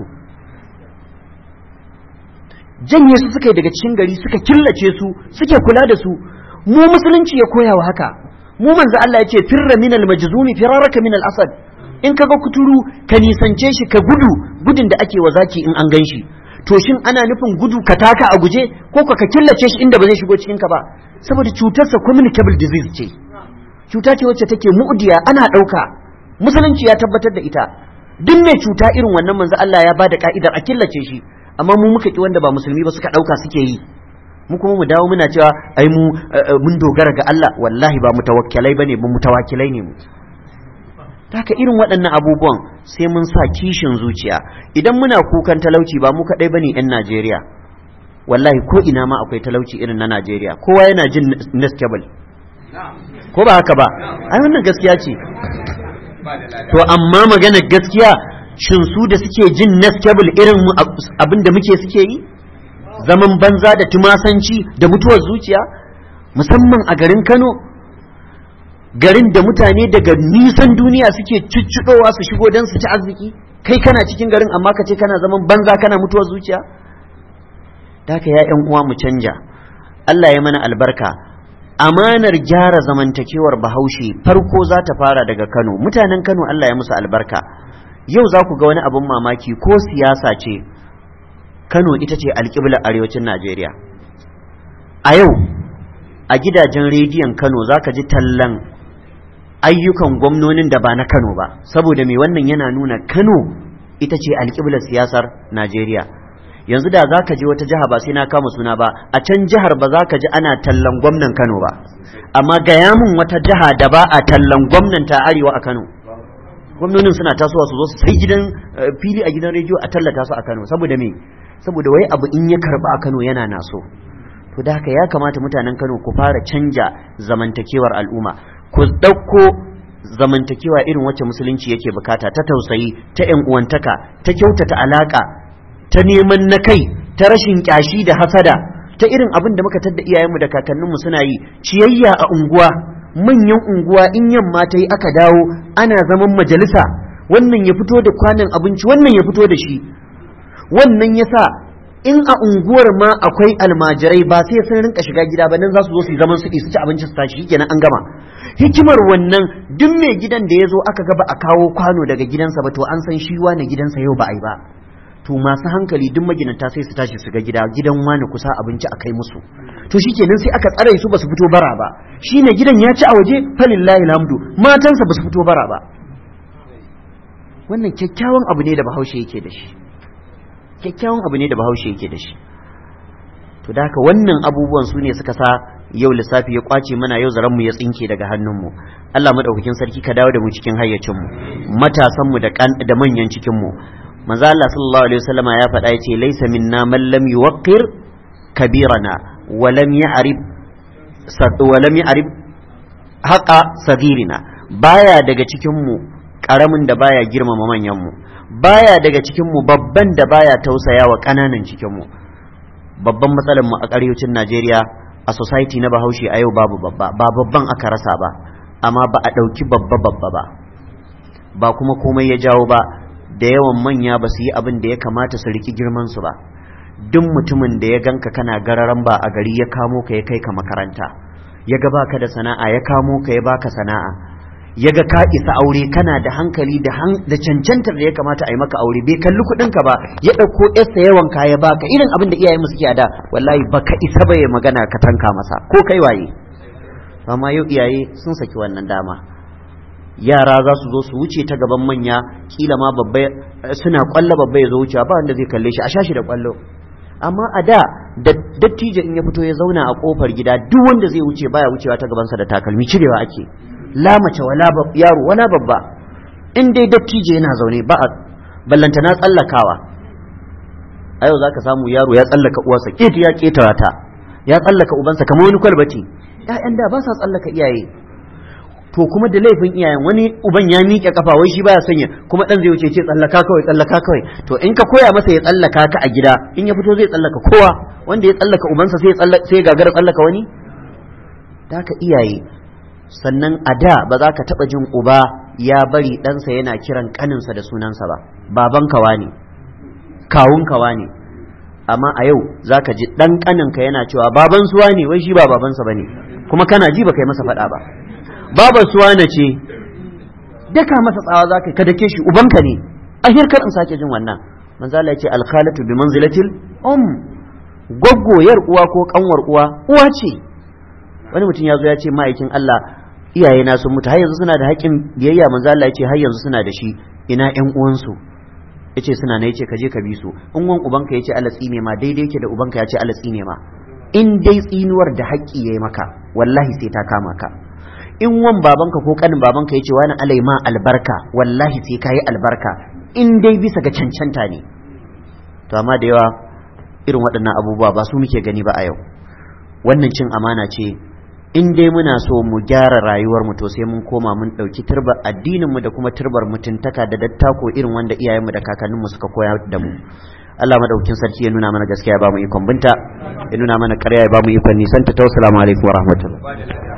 janye su suka yi daga cikin gari suka killace su suke kula da su mu musulunci ya koya wa haka mu manzo Allah ya ce firra minal majzumi firaraka minal asad in kaga kuturu ka nisance shi ka gudu gudun da ake wa zaki in an ganshi to shin ana nufin gudu ka taka a guje ko ka ka killace shi inda ba zai shigo cikin ka ba saboda cutarsa communicable disease ce cuta ce wacce take mu'diya ana ɗauka musulunci ya tabbatar da ita duk mai cuta irin wannan manzo Allah ya bada ka'idar a killace shi amma mu muka ki wanda ba musulmi ba suka ɗauka suke yi mu kuma mu dawo muna cewa ai mu mun dogara ga Allah wallahi ba mutawakkilai bane mu mutawakkilai ne mu haka irin waɗannan abubuwan sai mun sa kishin zuciya idan muna kukan talauci ba mu kaɗai bane 'yan Najeriya wallahi ko ina ma akwai talauci irin na Najeriya kowa yana jin nestable ko ba haka ba ai wannan gaskiya ce to amma magana gaskiya shin su da suke jin nestable irin abin da muke suke yi zaman banza da tumasanci da mutuwar zuciya musamman a garin Kano garin da mutane daga nisan duniya suke cuccuɗowa su shigo don su ci arziki kai kana cikin garin amma ka ce kana zaman banza kana mutuwar zuciya da ya yan uwa mu canja Allah ya mana albarka amanar gyara zamantakewar bahaushe farko za ta fara daga Kano mutanen Kano Allah ya musu albarka yau za ku ga wani abin mamaki ko siyasa ce Kano ita ce alƙiblar arewacin Najeriya a yau a gidajen rediyon Kano za ka ji tallan ayyukan gwamnonin da ba na Kano ba saboda mai wannan yana nuna Kano ita ce alƙiblar siyasar Najeriya yanzu da za ka je wata jiha ba sai na kama suna ba a can jihar ba za ka ji ana tallan gwamnan Kano ba amma gaya min wata jiha da ba a tallan gwamnan ta arewa a Kano gwamnonin suna tasowa su zo su sai gidan fili a gidan rediyo a tallata su a Kano saboda me saboda wai abu in ya karba a Kano yana naso to da haka ya kamata mutanen Kano ku fara canja zamantakewar al'umma ku ɗauko zamantakewa irin wacce musulunci yake bukata ta tausayi ta ‘yan uwantaka ta kyautata alaƙa ta neman na kai ta rashin ƙyashi da hasada ta irin abin da muka tadda iyayenmu da kakanninmu suna yi ciyayya a unguwa manyan unguwa in yamma ta yi aka dawo ana zaman majalisa wannan ya fito da kwanan abinci wannan ya fito da shi wannan ya sa in a unguwar ma akwai almajirai ba sai sun rinka shiga gida ba nan za su zo su yi zaman su su ci abinci su tashi kenan an gama hikimar wannan duk mai gidan da ya zo aka ga ba a kawo kwano daga gidansa ba to an san shi na gidansa yau ba a yi ba to masu hankali duk maginanta sai su tashi su ga gida gidan wani kusa abinci a kai musu to shikenan sai aka tsare su basu fito bara ba shine gidan ya ci a waje falillahi alhamdu matansa basu fito bara ba wannan kyakkyawan abu ne da bahaushe yake da shi kyakkyawan abu ne da bahaushe yake da shi to da haka wannan abubuwan su ne suka sa yau lissafi ya kwace mana yau zaranmu ya tsinke daga hannunmu Allah madaukakin sarki ka dawo da mu cikin hayyacinmu matasanmu da da manyan cikinmu manzo Allah sallallahu alaihi wasallama ya faɗa yace laysa minna man lam yuwaqqir kabirana wa lam ya'rif wa lam ya'rif haqa sagirina baya daga cikinmu karamin da baya girmama manyanmu baya daga cikinmu babban da baya tausaya wa ƙananan cikinmu babban matsalar mu a ƙarewacin Najeriya a society na Bahaushe a yau babu babba ba babban aka rasa ba amma ba a ɗauki babba babba ba ba kuma komai ya jawo ba da yawan manya ba su yi abin da ya kamata su riki girman su ba duk mutumin da ya ganka kana gararan ba a gari ya kamo ka ya kai ka makaranta ya ga baka da sana'a ya kamo ka ya baka sana'a ya ga ka isa aure kana da hankali da da cancantar da ya kamata a yi maka aure bai kalli kuɗin ka ba ya ɗauko yarsa yawan kaya baka irin abin da iyayen mu suke da wallahi baka isa ba ya magana ka tanka masa ko kai waye amma yau iyaye sun saki wannan dama yara za su zo su wuce ta gaban manya kila ma babba suna kwallo babba ya zo wucewa ba wanda zai kalle shi a shashi da kwallo amma a da dattijo in ya fito ya zauna a kofar gida duk wanda zai wuce baya wucewa ta gabansa da takalmi cirewa ake la mace wala yaro wala babba in dai dattijo yana zaune ba a ballanta na tsallakawa a yau zaka samu yaro ya tsallaka uwarsa keti ya ketara ta ya tsallaka ubansa kamar wani kwalbati ƴaƴan da ba sa tsallaka iyaye to kuma da laifin iyayen wani uban ya miƙe kafa wai shi baya sanya kuma dan zai wuce ce tsallaka kawai tsallaka kawai to in ka koya masa ya tsallaka ka a gida in ya fito zai tsallaka kowa wanda ya tsallaka ubansa sai sai gagara tsallaka wani da ka iyaye sannan a da ba za ka taɓa jin uba ya bari ɗansa yana kiran ƙaninsa da sunansa ba baban kawa ne kawun kawa ne amma a yau za ka ji ɗan ƙaninka yana cewa baban suwa ne wai shi ba babansa ba ne kuma kana ji ba kai masa faɗa ba baban suwa na ce daka masa tsawa za ka dake shi ubanka ne a hirkar in sake jin wannan manzo Allah ya ce alkhalatu bi manzilatil um gwaggooyar uwa ko kanwar uwa uwa ce wani mutum ya zo ya ce ma'aikin Allah iyaye na sun mutu har yanzu suna da haƙƙin biyayya manzo Allah ya ce har yanzu suna da shi ina ƴan uwansu yace suna ne yace ka je ka bi su in wan ubanka yace Allah tsine ma daidai yake da ubanka yace Allah tsine ma in dai tsinuwar da haƙƙi yayi maka wallahi sai ta kama ka in wan babanka ko kanin babanka yace wani alai ma albarka wallahi sai kayi albarka in dai bisa ga cancanta ne to amma da yawa irin waɗannan abubuwa ba su muke gani ba a yau wannan cin amana ce in dai muna so mu gyara rayuwar mu to sai mun koma mun ɗauki turbar addinin mu da kuma turbar mutuntaka da dattako irin wanda iyayenmu da kakanninmu suka koya da mu Allah madaukin sarki ya nuna mana gaskiya ya ba mu ikon binta ya nuna mana ƙarya ya ba mu ikon nisan ta assalamu alaikum wa rahmatullah